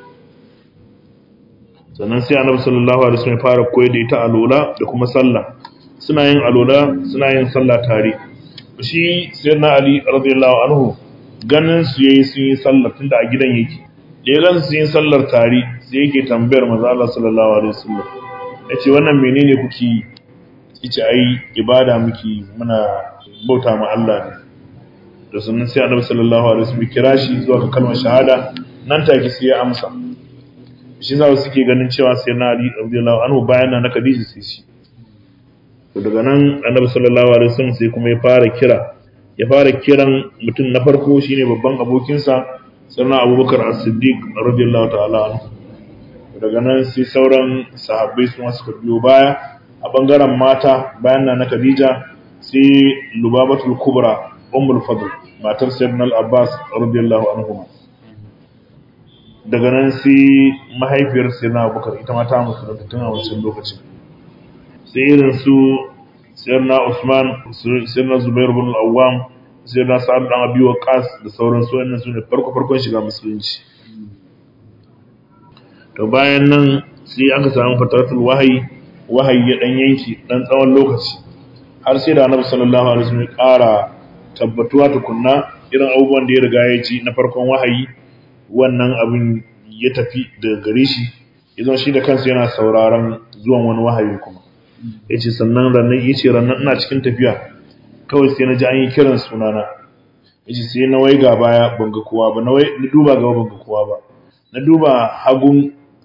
sannan sai annabi sallallahu alaihi wasallam ya fara koyar da ita alola da kuma sallah suna yin alola suna yin sallah tare shi sayyidina ali radiyallahu anhu ganin su yayi sun yi sallah tunda a gidan yake da ya gansu yin sallar tare sai yake tambayar maza Allah sallallahu alaihi wasallam yace wannan menene kuke yi yace ai ibada muke muna bauta ma Allah ne da sunan sai Annabi sallallahu alaihi wasallam kira shi zuwa ga kalmar shahada nan take sai ya amsa shi za su suke ganin cewa sai na Ali radiyallahu anhu bayan na Khadija sai shi to daga nan Annabi sallallahu alaihi wasallam sai kuma ya fara kira ya fara kiran mutum na farko shine babban abokinsa sannan abubakar as-siddiq radiyallahu ta'ala anhu daga nan sai sauran sahabbai su suka biyo baya a bangaren mata bayan na khadija sai lubabatul kubra ummul fadl matar sayyidina al-abbas radiyallahu anhu daga nan sai mahaifiyar sayyidina abubakar ita ma ta musulunta tun a wancan lokacin sai irin su sayyidina usman sayyidina zubair ibn al-awwam sai na sa'ad dan abi waqas da sauran su wannan sune farko farkon shiga musulunci to bayan nan sai aka samu fataratul wahayi wahayi ya dan yanki dan tsawon lokaci har sai da annabi sallallahu alaihi wasallam ya ƙara tabbatuwa tukunna irin abubuwan da ya riga ya ji na farkon wahayi wannan abin ya tafi daga gare shi idan shi da kansa yana sauraron zuwan wani wahayi kuma yace sannan rannan yace rannan ina cikin tafiya kawai sai na ji an yi kiran sunana yace sai na waiga baya ban ga kowa ba na duba gaba ban ga kowa ba na duba hagun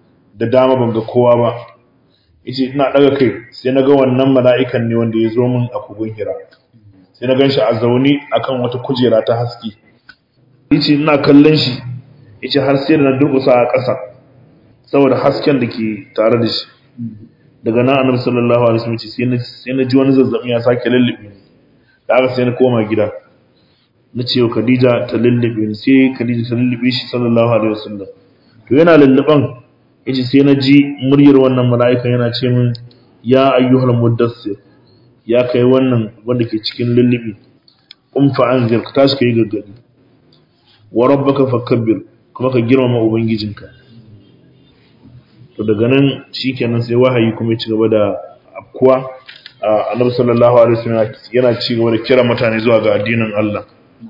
da dama ban ga kowa ba yace ina daga kai sai na ga wannan mala'ikan ne wanda ya zo min a kogon hira sai na ganshi a zaune akan wata kujera ta haske yace ina kallon shi yace har sai da na durƙusa a ƙasa saboda hasken da ke tare da shi daga nan annabi sallallahu alaihi wasallam sai na sai na ji wani zazzabi ya sake lullube ni da haka sai na koma gida na ce wa Khadija ta lullube ni sai Khadija ta lullube shi sallallahu alaihi wasallam to yana lulluban yace sai na ji muryar wannan mala'ika yana ce min ya ayyuhal muddassir ya kai wannan wanda ke cikin lullubi um fa anzir ka tashi kai gaggadi wa rabbaka fakabbir kuma ka girmama ubangijinka to daga nan shikenan sai wahayi kuma ya ci gaba da afkuwa annabi sallallahu alaihi wasallam yana ci gaba da kira mutane zuwa ga addinin Allah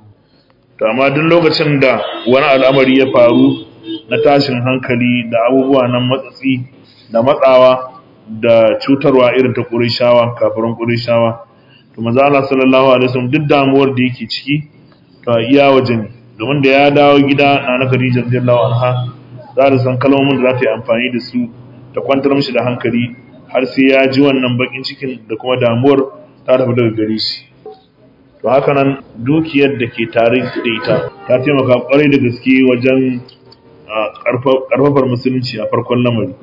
to amma duk lokacin da wani al'amari ya faru na tashin hankali da abubuwa nan matsatsi da matsawa da cutarwa irin ta Qurayshawa kafirin Qurayshawa to manzo Allah sallallahu alaihi wasallam duk damuwar da yake ciki to iya waje ne domin da ya dawo gida na na Khadija radiyallahu anha za ta san kalmomin da za ta yi amfani da su ta kwantar mishi da hankali har sai ya ji wannan bakin cikin da kuma damuwar ta tafi daga gare shi to haka nan dukiyar da ke tare da ita ta taimaka kwarai da gaske wajen karfafar musulunci a farkon lamari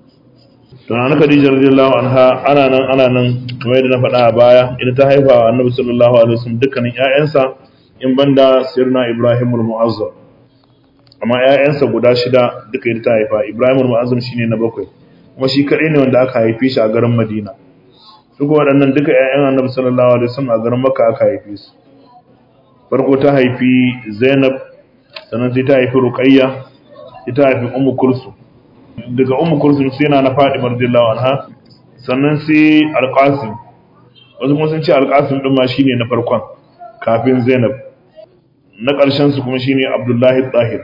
to na Khadija radiyallahu anha ana nan ana nan kamar yadda na faɗa a baya ita ta haifa wa Annabi sallallahu alaihi wasallam dukkanin ƴaƴansa in banda sirna Ibrahim al-Mu'azzam amma ƴaƴansa guda shida duka ita ta haifa Ibrahim al-Mu'azzam shine na bakwai kuma shi kaɗai ne wanda aka haife shi a garin Madina duk waɗannan duka ƴaƴan Annabi sallallahu alaihi wasallam a garin Makka aka haife su farko ta haifi Zainab sannan sai ta haifi Ruqayya sai ta haifi Ummu Kulsum daga Ummu Kulsum sai na Fatima radiyallahu anha sannan sai Al-Qasim wasu kuma sun ce Al-Qasim din ma shine na farkon kafin Zainab na ƙarshen su kuma shine Abdullahi Tahir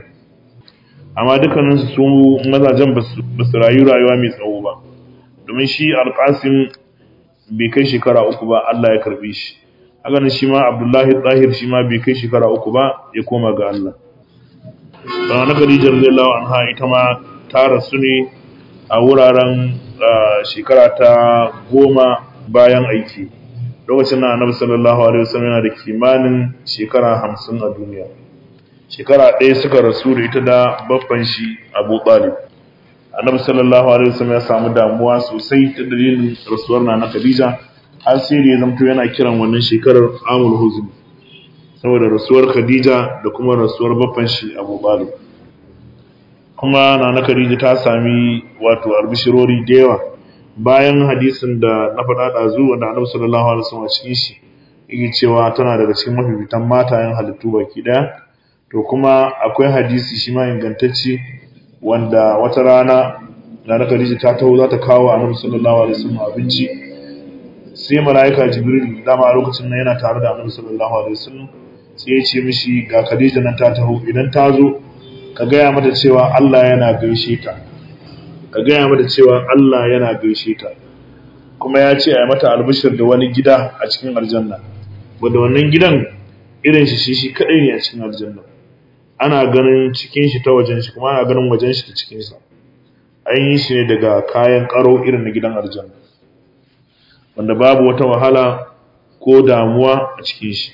amma dukkanin su mazajen ba su rayu rayuwa mai tsawo ba domin shi Al-Qasim bai kai shekara uku ba Allah ya karbe shi haka nan shi ma Abdullahi Tahir shi ma bai kai shekara uku ba ya koma ga Allah don na Khadija radiyallahu anha ita ma ta rasu ne a wuraren shekara ta goma bayan aiki lokacin na annabi sallallahu alaihi wasallam yana da kimanin shekara hamsin a duniya shekara ɗaya suka rasu da ita da babban shi abu talib annabi sallallahu alaihi wasallam ya samu damuwa sosai ta dalilin rasuwar na na khadija har sai da ya zamto yana kiran wannan shekarar amul huzn saboda rasuwar khadija da kuma rasuwar babban shi abu talib kuma na na khadija ta sami wato albishirori da yawa bayan hadisin da na faɗa ɗazu wanda annabi sallallahu alaihi wasallam a cikin shi yake cewa tana daga cikin mafifitan matayen halittu baki ɗaya to kuma akwai hadisi shi ma ingantacce wanda wata rana na na Khadija ta taho za ta kawo annabi sallallahu alaihi wasallam abinci sai malaika jibril dama a lokacin nan yana tare da annabi sallallahu alaihi wasallam sai ya ce mishi ga Khadija nan ta taho idan ta zo ka gaya mata cewa Allah yana gaishe ta ka gaya mata cewa Allah yana gaishe ta kuma ya ce a yi mata albishir da wani gida a cikin aljanna wanda wannan gidan irin shi shi kadai ne a cikin aljanna ana ganin cikin shi ta wajen shi kuma ana ganin wajen shi ta cikin sa an yi shi ne daga kayan karo irin na gidan aljanna wanda babu wata wahala ko damuwa a cikin shi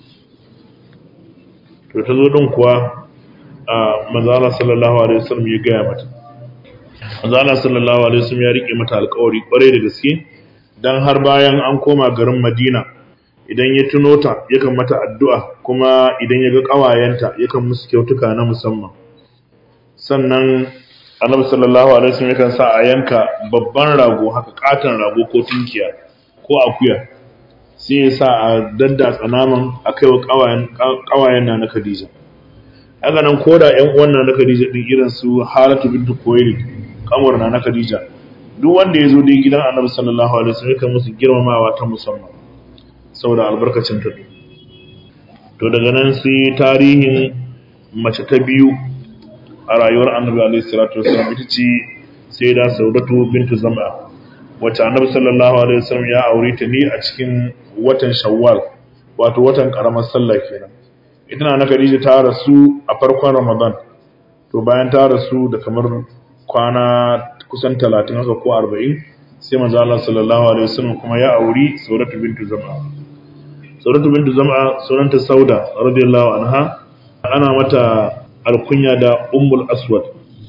to ta zo din kuwa a manzala sallallahu alaihi wasallam ya gaya mata manzala sallallahu alaihi wasallam ya rike mata alƙawari kwarai da gaske dan har bayan an koma garin Madina idan ya tuno ta yakan mata addu'a kuma idan ya ga ƙawayenta yakan musu kyautuka na musamman sannan annabi sallallahu alaihi wasallam yakan sa a yanka babban rago haka katon rago ko tunkiya ko akuya sai ya sa a daddatsa naman a kai wa ƙawayen na na Khadija haka nan ko da ƴan uwan na na Khadija din irin su Halatu bintu Kuwait kamar na na Khadija duk wanda ya zo dai gidan annabi sallallahu alaihi wasallam yakan musu girmamawa ta musamman saboda albarkacin ta to daga nan sai tarihin mace ta biyu a rayuwar annabi alaihi salatu wasallam ita ce sai da saudatu bintu zam'a wacce annabi sallallahu alaihi wasallam ya aure ta ne a cikin watan shawwal wato watan karamar sallah kenan ita na Khadija ta rasu a farkon ramadan to bayan ta rasu da kamar kwana kusan 30 haka ko 40 sai manzo Allah sallallahu alaihi wasallam kuma ya auri Saudatu bintu Zam'a Saudatu bintu Zam'a sunanta Sauda radiyallahu anha ana mata alkunya da Ummul Aswad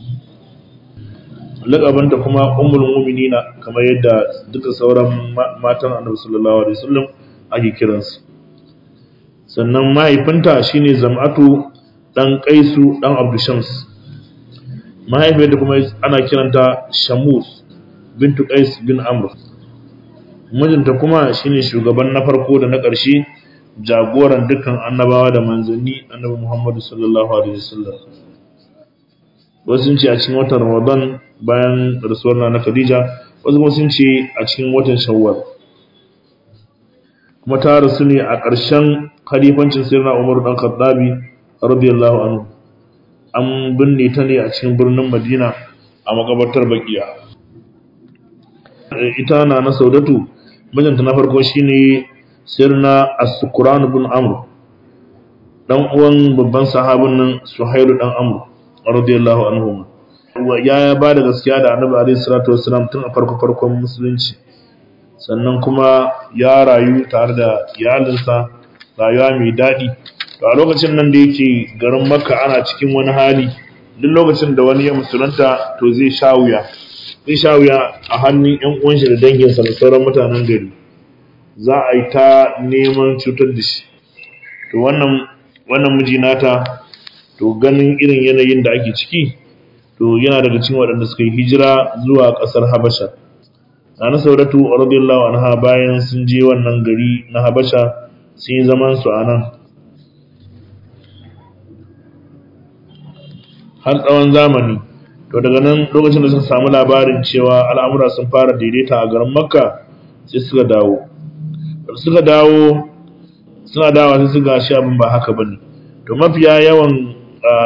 lakabanta kuma Ummul Mu'minina kamar yadda duka sauran matan Annabi sallallahu alaihi wasallam ake kiransu sannan mahaifinta shine Zam'atu dan Qaisu dan Abdushams mahaifiyarta kuma ana kiranta Shamus bintu Qais bin Amr mijinta kuma shine shugaban na farko da na ƙarshe jagoran dukkan annabawa da manzanni annabi Muhammadu sallallahu alaihi wasallam wasu sun ce a cikin watan Ramadan bayan rasuwar na Khadija wasu kuma sun ce a cikin watan Shawwal kuma ta rasu ne a ƙarshen khalifancin Sayyidina Umar dan Khattabi radiyallahu anhu an binne ta ne a cikin birnin Madina a makabartar Baqiya ita na na saudatu mijinta na farko shine sirna as-sukran ibn amr dan uwan babban sahabin nan suhailu dan amr radiyallahu anhu ya ba da gaskiya da annabi alaihi salatu wassalam tun a farko farkon musulunci sannan kuma ya rayu tare da iyalinsa rayuwa mai daɗi to a lokacin nan da yake garin makka ana cikin wani hali duk lokacin da wani ya musulunta to zai sha wuya zai sha wuya a hannun ‘yan uwanshi da danginsa da sauran mutanen gari za a yi ta neman cutar da shi to wannan wannan miji nata to ganin irin yanayin da ake ciki to yana daga cikin waɗanda suka yi hijira zuwa ƙasar habasha na sauratu radiyallahu anha bayan sun je wannan gari na habasha sun yi zaman su a nan har tsawon zamani to daga nan lokacin da suka samu labarin cewa al'amura sun fara daidaita a garin makka sai suka dawo suka dawo suna dawa sai suka shi abin ba haka bane to mafiya yawan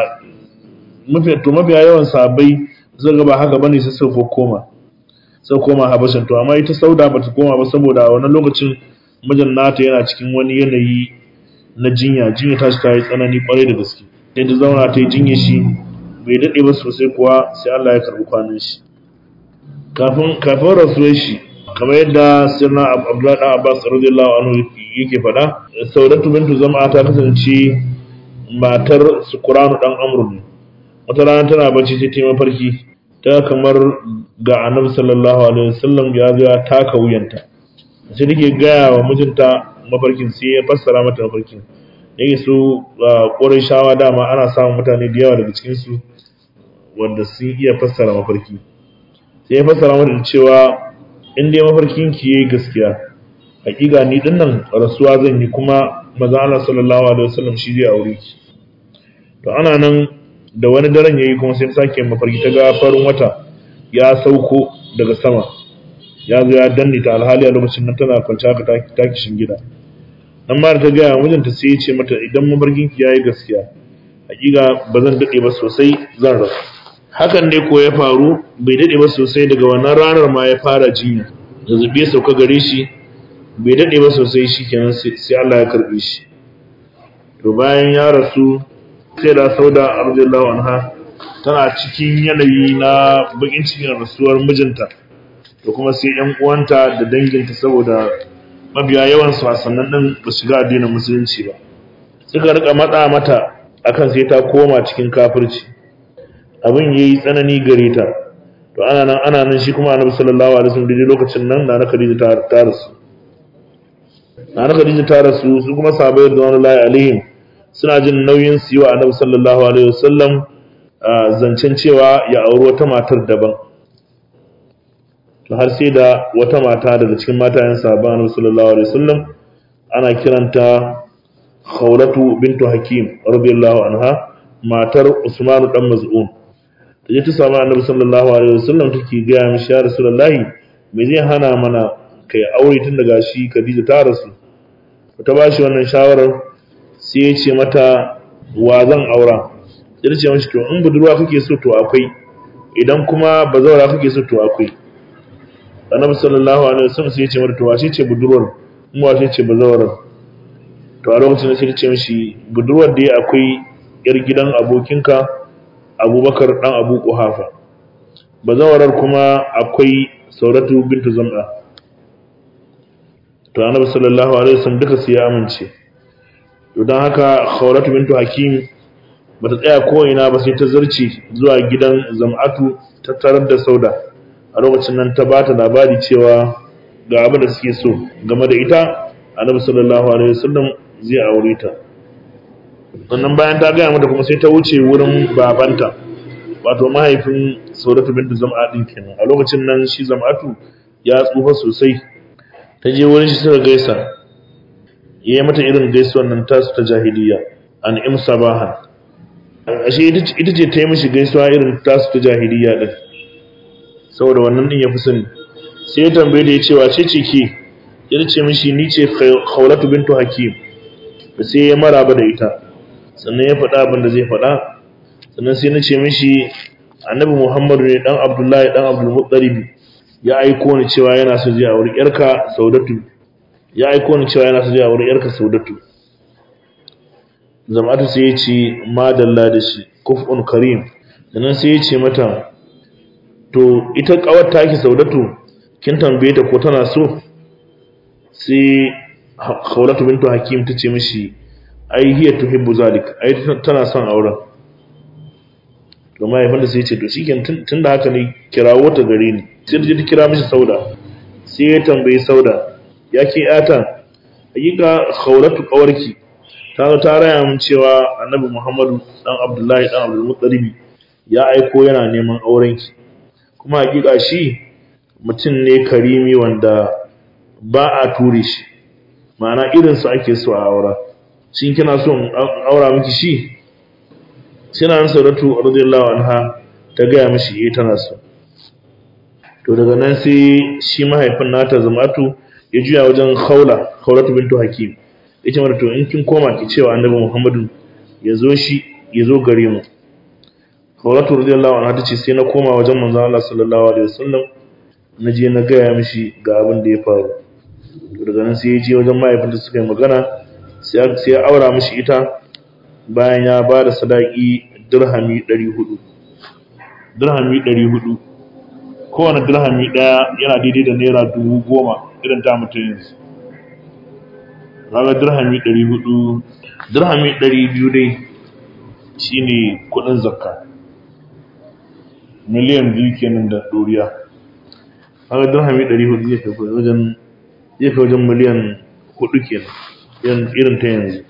mafiya to mafiya yawan sabai suka ga ba haka bane sai suka koma suka koma habashin to amma ita sauda ba ta koma ba saboda a wannan lokacin mijin nata yana cikin wani yanayi na jinya jinya ta shi ta yi tsanani kwarai da gaske sai ta zauna ta yi jinya shi bai daɗe ba sosai kuwa sai Allah ya karɓi kwanan shi kafin kafin rasuwar shi kamar yadda sirna Abdullahi dan Abbas radiyallahu anhu yake faɗa Saudatu bintu Zam'a ta kasance matar Sukuranu dan Amr ne wata rana tana bacci sai ta mafarki ta kamar ga Annabi sallallahu alaihi wasallam ya ga taka wuyanta sai take gaya wa mijinta mafarkin sai ya fassara mata mafarkin yake su ƙorai shawa dama ana samun mutane da yawa daga cikinsu wanda sun iya fassara mafarki sai ya fassara mata da cewa in dai mafarkin ki yayi gaskiya hakika ni din nan rasuwa zan yi kuma maza Allah sallallahu alaihi wasallam shi zai aure ki to ana nan da wani daren yayi kuma sai sake mafarki ta ga farin wata ya sauko daga sama ya zo ya danne ta alhali a lokacin nan tana kwance haka ta kishin gida nan ma da ta gaya mijinta sai ya ce mata idan mafarkin ki yayi gaskiya hakika ba zan dade ba sosai zan rasu hakan ne ko ya faru bai dade ba sosai daga wannan ranar ma ya fara jinya zazzabi ya sauka gare shi bai dade ba sosai shikenan sai Allah ya karbe shi to bayan ya rasu sai da Sauda radiyallahu anha tana cikin yanayi na bakin cikin rasuwar mijinta to kuma sai ƴan uwanta da danginta saboda mabiya yawan su sannan din ba shiga addinin musulunci ba suka rika matsa mata akan sai ta koma cikin kafirci abin yayi tsanani gare ta to ana nan ana nan shi kuma annabi sallallahu alaihi wasallam daidai lokacin nan na Khadija ta ta rasu na Khadija ta rasu su kuma sahabbai radiyallahu alaihim suna jin nauyin su yi wa annabi sallallahu alaihi wasallam zancen cewa ya auri wata matar daban to har sai da wata mata daga cikin matayen sahabban annabi sallallahu alaihi wasallam ana kiranta Khawlatu bintu Hakim radiyallahu anha matar Usman dan Maz'un taje ta samu annabi sallallahu alaihi wasallam take ga mishi ya rasulullahi me zai hana mana kai aure tun daga shi Khadija ta rasu ta bashi wannan shawarar sai ya ce mata wa zan aura sai ce mashi to in budurwa kake so to akwai idan kuma bazawara kake so to akwai annabi sallallahu alaihi wasallam sai ya ce mata to wace ce budurwar in wace ce bazawarar to a lokacin da sai ce mishi budurwar da akwai yar gidan abokinka Abubakar dan Abu Quhafa bazawarar kuma akwai sauratu bintu zam'a to annabi sallallahu alaihi wasallam duka su ya amince to dan haka khawlatu bintu hakim bata tsaya ko ina ba sai ta zarce zuwa gidan zam'atu ta tarar da sauda a lokacin nan ta bata labari cewa ga abin da suke so game da ita annabi sallallahu alaihi wasallam zai aure ta sannan bayan ta gaya mata kuma sai ta wuce wurin babanta wato mahaifin saudatu bintu zam'a din kenan a lokacin nan shi zam'atu ya tsufa sosai ta je wurin shi suka gaisa ya yi mata irin gaisuwan nan tasu ta jahiliya an im sabahan ashe ita ce ta yi mishi gaisuwa irin tasu ta jahiliya din saboda wannan din ya fi sani sai ya tambaye da ya cewa ce ce ke ya ce mishi ni ce khawlatu bintu hakim sai ya maraba da ita sannan ya faɗa abin da zai faɗa sannan sai na ce mishi annabi muhammadu ne dan abdullahi dan abdulmuttalib ya aiko ni cewa yana so zai auri yarka saudatu ya aiko ni cewa yana so zai auri yarka saudatu zama'atu sai ya ce madalla da shi kuf'un karim sannan sai ya ce mata to ita kawar taki saudatu kin tambaye ta ko tana so sai khawlatu bintu hakim ta ce mishi ai hiya tuhibbu zalik ai tana son auren to mahaifin da sai ce to shikenan tunda haka ne kirawo ta gare ni sai ta kira mishi sauda sai ya tambayi sauda ya ke yata hakika khawlatu kawarki ta zo ta raya min cewa annabi muhammadu dan abdullahi dan abdul muttalib ya aiko yana neman aurenki kuma hakika shi mutum ne karimi wanda ba a ture shi ma'ana irinsu ake so a aura shin kina so in aura miki shi sai na sauratu radiyallahu anha ta gaya mishi eh tana so to daga nan sai shi mahaifin nata zamatu ya juya wajen khawla khawlatu bintu hakim yace mata to in kin koma ki cewa annabi muhammadu ya zo shi ya zo gare mu khawlatu radiyallahu anha tace sai na koma wajen manzon Allah sallallahu alaihi wasallam na je na gaya mishi ga abin da ya faru to daga nan sai ya je wajen mahaifin da suka yi magana sai ya aura mishi ita bayan ya ba da sadaki dirhami 400 dirhami 400 kowane dirhami daya yana daidai da naira dubu goma irin ta mutum yanzu raga dirhami 400 dirhami 200 dai shine kudin zakka miliyan biyu kenan da doriya raga dirhami 400 zai fi wajen zai fi wajen miliyan 4 kenan irin ta yanzu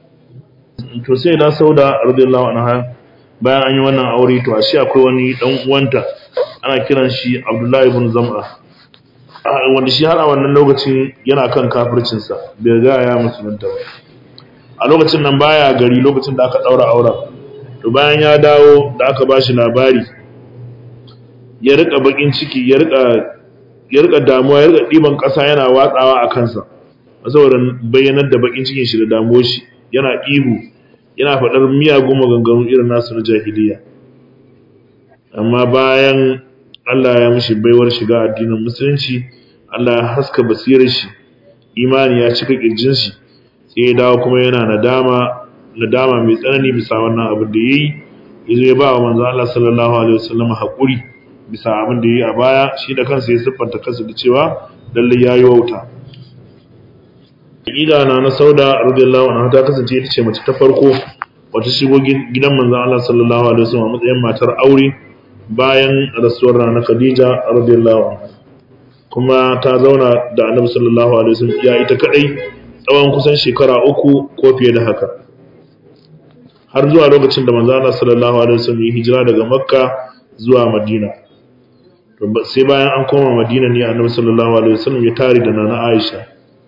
to sai da sauda radiyallahu anha bayan an yi wannan aure to ashe akwai wani dan uwanta ana kiran shi Abdullahi ibn Zam'a wanda shi har a wannan lokacin yana kan kafircin sa bai ga ya musulunta ba a lokacin nan baya gari lokacin da aka daura auren to bayan ya dawo da aka bashi labari ya rika bakin ciki ya rika ya rika damuwa ya rika diban kasa yana watsawa a kansa saboda bayyanar da bakin cikin shi da damuwar shi yana ihu yana faɗar miyagun maganganu irin nasu na jahiliya amma bayan Allah ya mishi baiwar shiga addinin musulunci Allah ya haska basirar shi imani ya cika kirjin shi sai ya dawo kuma yana nadama nadama mai tsanani bisa wannan abin da yayi yazo ya ba wa manzo Allah sallallahu alaihi wasallam hakuri bisa abin da yayi a baya shi da kansa ya siffanta kansa da cewa lalle yayi wauta Ida na na Sauda radiyallahu anha ta kasance ita ce mace ta farko wata shigo gidan manzon Allah sallallahu alaihi wasallam a matsayin matar aure bayan rasuwar rana Khadija radiyallahu anha kuma ta zauna da Annabi sallallahu alaihi wasallam ya ita kadai tsawon kusan shekara uku ko fiye da haka har zuwa lokacin da manzon Allah sallallahu alaihi wasallam ya hijira daga Makka zuwa Madina to sai bayan an koma Madina ne Annabi sallallahu alaihi wasallam ya tare da Nana Aisha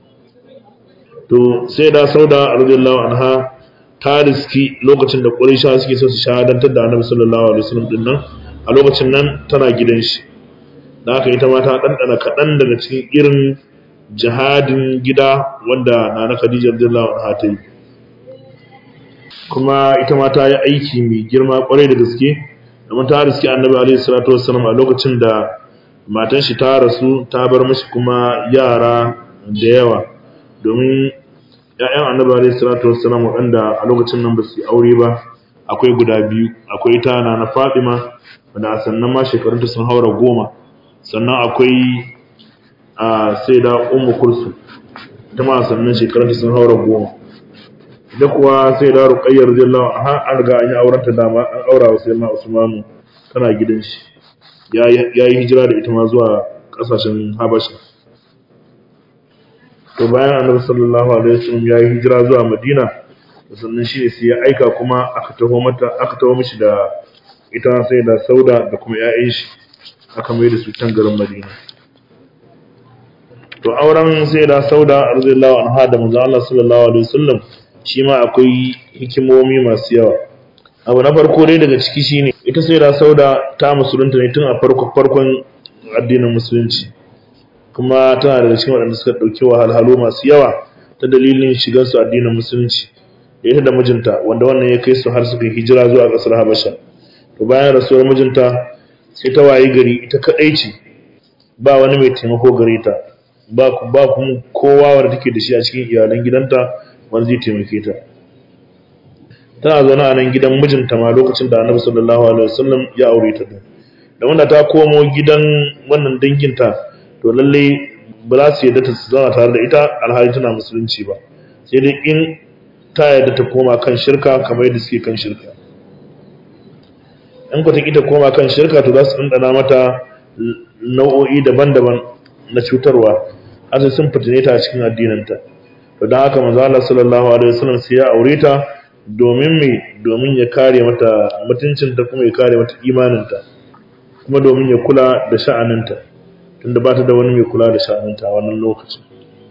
to sai da Sauda radiyallahu anha ta riski lokacin da Quraysha suke so su shahadantar da Annabi sallallahu alaihi wasallam din nan a lokacin nan tana gidan shi da haka ita ma ta dandana kaɗan daga cikin irin jihadin gida wanda Nana Khadija radiyallahu anha ta yi kuma ita ma ta yi aiki mai girma kwarai da gaske domin ta riski Annabi alaihi salatu wassalam a lokacin da matan shi ta rasu ta bar mashi kuma yara da yawa domin ‘ya'yan annabi alaihi salatu wassalam waɗanda a lokacin nan ba su yi aure ba akwai guda biyu akwai ta na na Fatima wanda a sannan ma shekarunta sun haura goma sannan akwai a sai da Ummu Kulsu ita ma sannan shekarunta sun haura goma da kuwa sai da Ruqayyah radiyallahu anha an riga an yi auren ta dama an aura wa sayyidina Usman tana gidan shi ya yi hijira da ita ma zuwa kasashen Habasha to bayan Annabi sallallahu alaihi wasallam ya yi hijira zuwa Madina sannan shi ne sai ya aika kuma aka taho mata aka taho mishi da ita sai da sauda da kuma ƴaƴan shi aka mai da su can garin Madina to auren sai da sauda radiyallahu anha da manzo Allah sallallahu alaihi wasallam shi ma akwai hikimomi masu yawa abu na farko dai daga ciki shine ita sai da sauda ta musulunta ne tun a farko farkon addinin musulunci kuma tana daga cikin waɗanda suka ɗauki wahalhalu masu yawa ta dalilin shigar su addinin musulunci da ita da mijinta wanda wannan ya kai su har suka hijira zuwa ƙasar Habasha to bayan rasuwar mijinta sai ta wayi gari ita kadai ce ba wani mai taimako gare ta ba ba kuma kowa wanda take da shi a cikin iyalan gidanta wanda zai taimake ta tana zaune a nan gidan mijinta ma lokacin da Annabi sallallahu alaihi wasallam ya aure ta da wanda ta komo gidan wannan danginta to lalle ba za su yadda ta zauna tare da ita alhali tana musulunci ba sai dai in ta yadda ta koma kan shirka kamar yadda suke kan shirka in ku ta ta koma kan shirka to za su ɗanɗana mata nau'o'i daban-daban na cutarwa har sai sun fitine ta a cikin addininta to don haka manzo Allah sallallahu alaihi wasallam sai ya aure ta domin me domin ya kare mata mutuncinta kuma ya kare mata imaninta kuma domin ya kula da sha'aninta tunda ba ta da wani mai kula da sha'aninta a wannan lokacin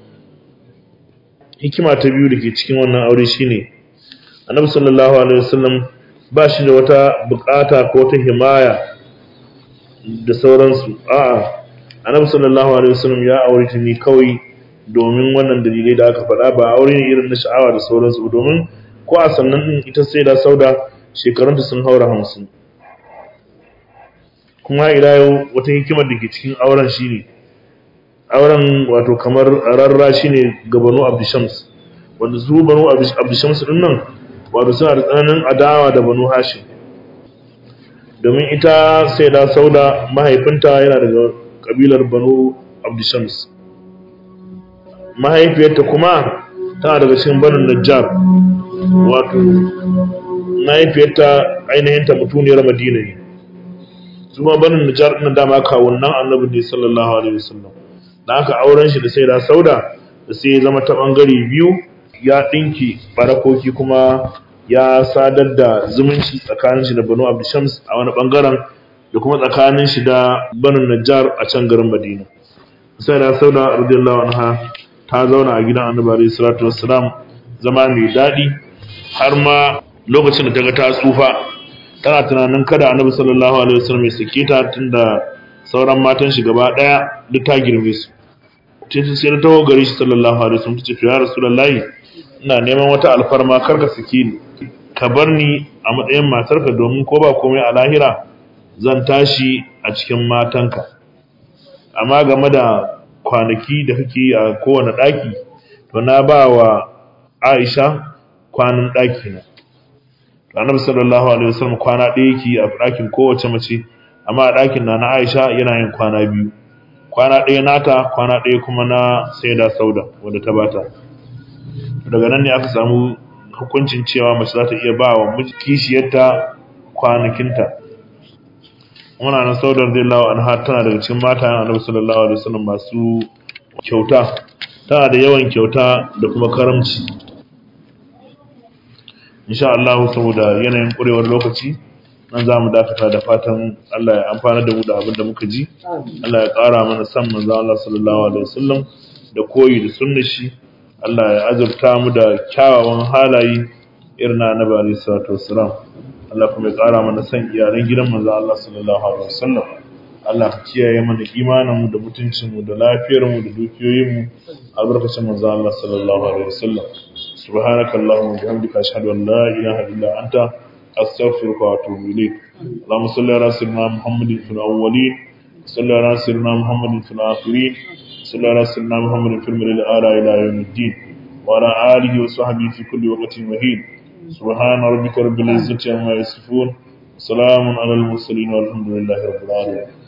hikima ta biyu da ke cikin wannan aure shine annabi sallallahu alaihi wasallam ba shi da wata bukata ko ta himaya da sauransu a'a annabi sallallahu alaihi wasallam ya aure ta ne kawai domin wannan dalilai da aka faɗa ba aure ne irin na sha'awa da sauransu domin ko a sannan din ita sai da sauda shekarunta sun haura hamsin kuma ila yau wata hikimar da ke cikin auren shine auren wato kamar rarra shine ga banu abdishams wanda su banu abdishams din nan wato suna da tsananin adawa da banu hashim domin ita sai da sauda mahaifinta yana daga kabilar banu abdishams mahaifiyarta kuma tana daga cikin banu najjar wato mahaifiyarta ainihinta mutuniyar madina ne su ma banu najjar ɗin dama kawunan annabi ne sallallahu alaihi wasallam da aka auren shi da sai da sauda da sai ya zama ta bangare biyu ya ɗinki barakoki kuma ya sadar da zumunci tsakanin shi da banu abdishams a wani bangaren da kuma tsakanin shi da banu najjar a can garin madina sai da sauda radiyallahu anha ta zauna a gidan annabi alaihi salatu wassalam zama mai daɗi har ma lokacin da ta ga ta tsufa tana tunanin kada annabi sallallahu alaihi wasallam ya sake ta tunda sauran matan shi gaba daya duk ta girme su sai sai ta tawo gare shi sallallahu alaihi wasallam tace ya rasulullahi ina neman wata alfarma karka sake ni ka bar ni a matsayin matarka domin ko ba komai a lahira zan tashi a cikin matanka amma game da kwanaki da kake a kowane daki to na ba wa Aisha kwanan daki na Annabi sallallahu alaihi wasallam kwana ɗaya yake a ɗakin kowace mace amma a ɗakin na na Aisha yana yin kwana biyu kwana ɗaya nata kwana ɗaya kuma na Sayyida Sauda wanda ta bata daga nan ne aka samu hukuncin cewa mace za ta iya ba wa kishiyarta kwanakinta muna na Sauda radiyallahu anha tana daga cikin mata Annabi sallallahu alaihi wasallam masu kyauta tana da yawan kyauta da kuma karamci insha Allah saboda yanayin ƙurewar lokaci nan za mu dakata da fatan Allah ya amfana da mu da abin da muka ji Allah ya ƙara mana san manzo Allah sallallahu alaihi wasallam da koyi da sunnar shi Allah ya azurta mu da kyawawan halaye irin na Annabi alaihi salatu wassalam Allah kuma ya ƙara mana san iyalan gidan manzo Allah sallallahu alaihi wasallam Allah ka kiyaye mana imanin mu da mutuncin mu da lafiyar mu da dukiyoyin mu albarkacin manzo Allah sallallahu alaihi wasallam سبحانك اللهم وبحمدك أشهد أن لا إله إلا أنت أستغفرك وأتوب إليك اللهم صل على سيدنا محمد في الأولين صل على سيدنا محمد في الآخرين صل على سيدنا محمد في المرء الأعلى إلى يوم الدين وعلى آله وصحبه في كل وقت مهين سبحان ربك رب العزة عما يصفون سلام على المرسلين والحمد لله رب العالمين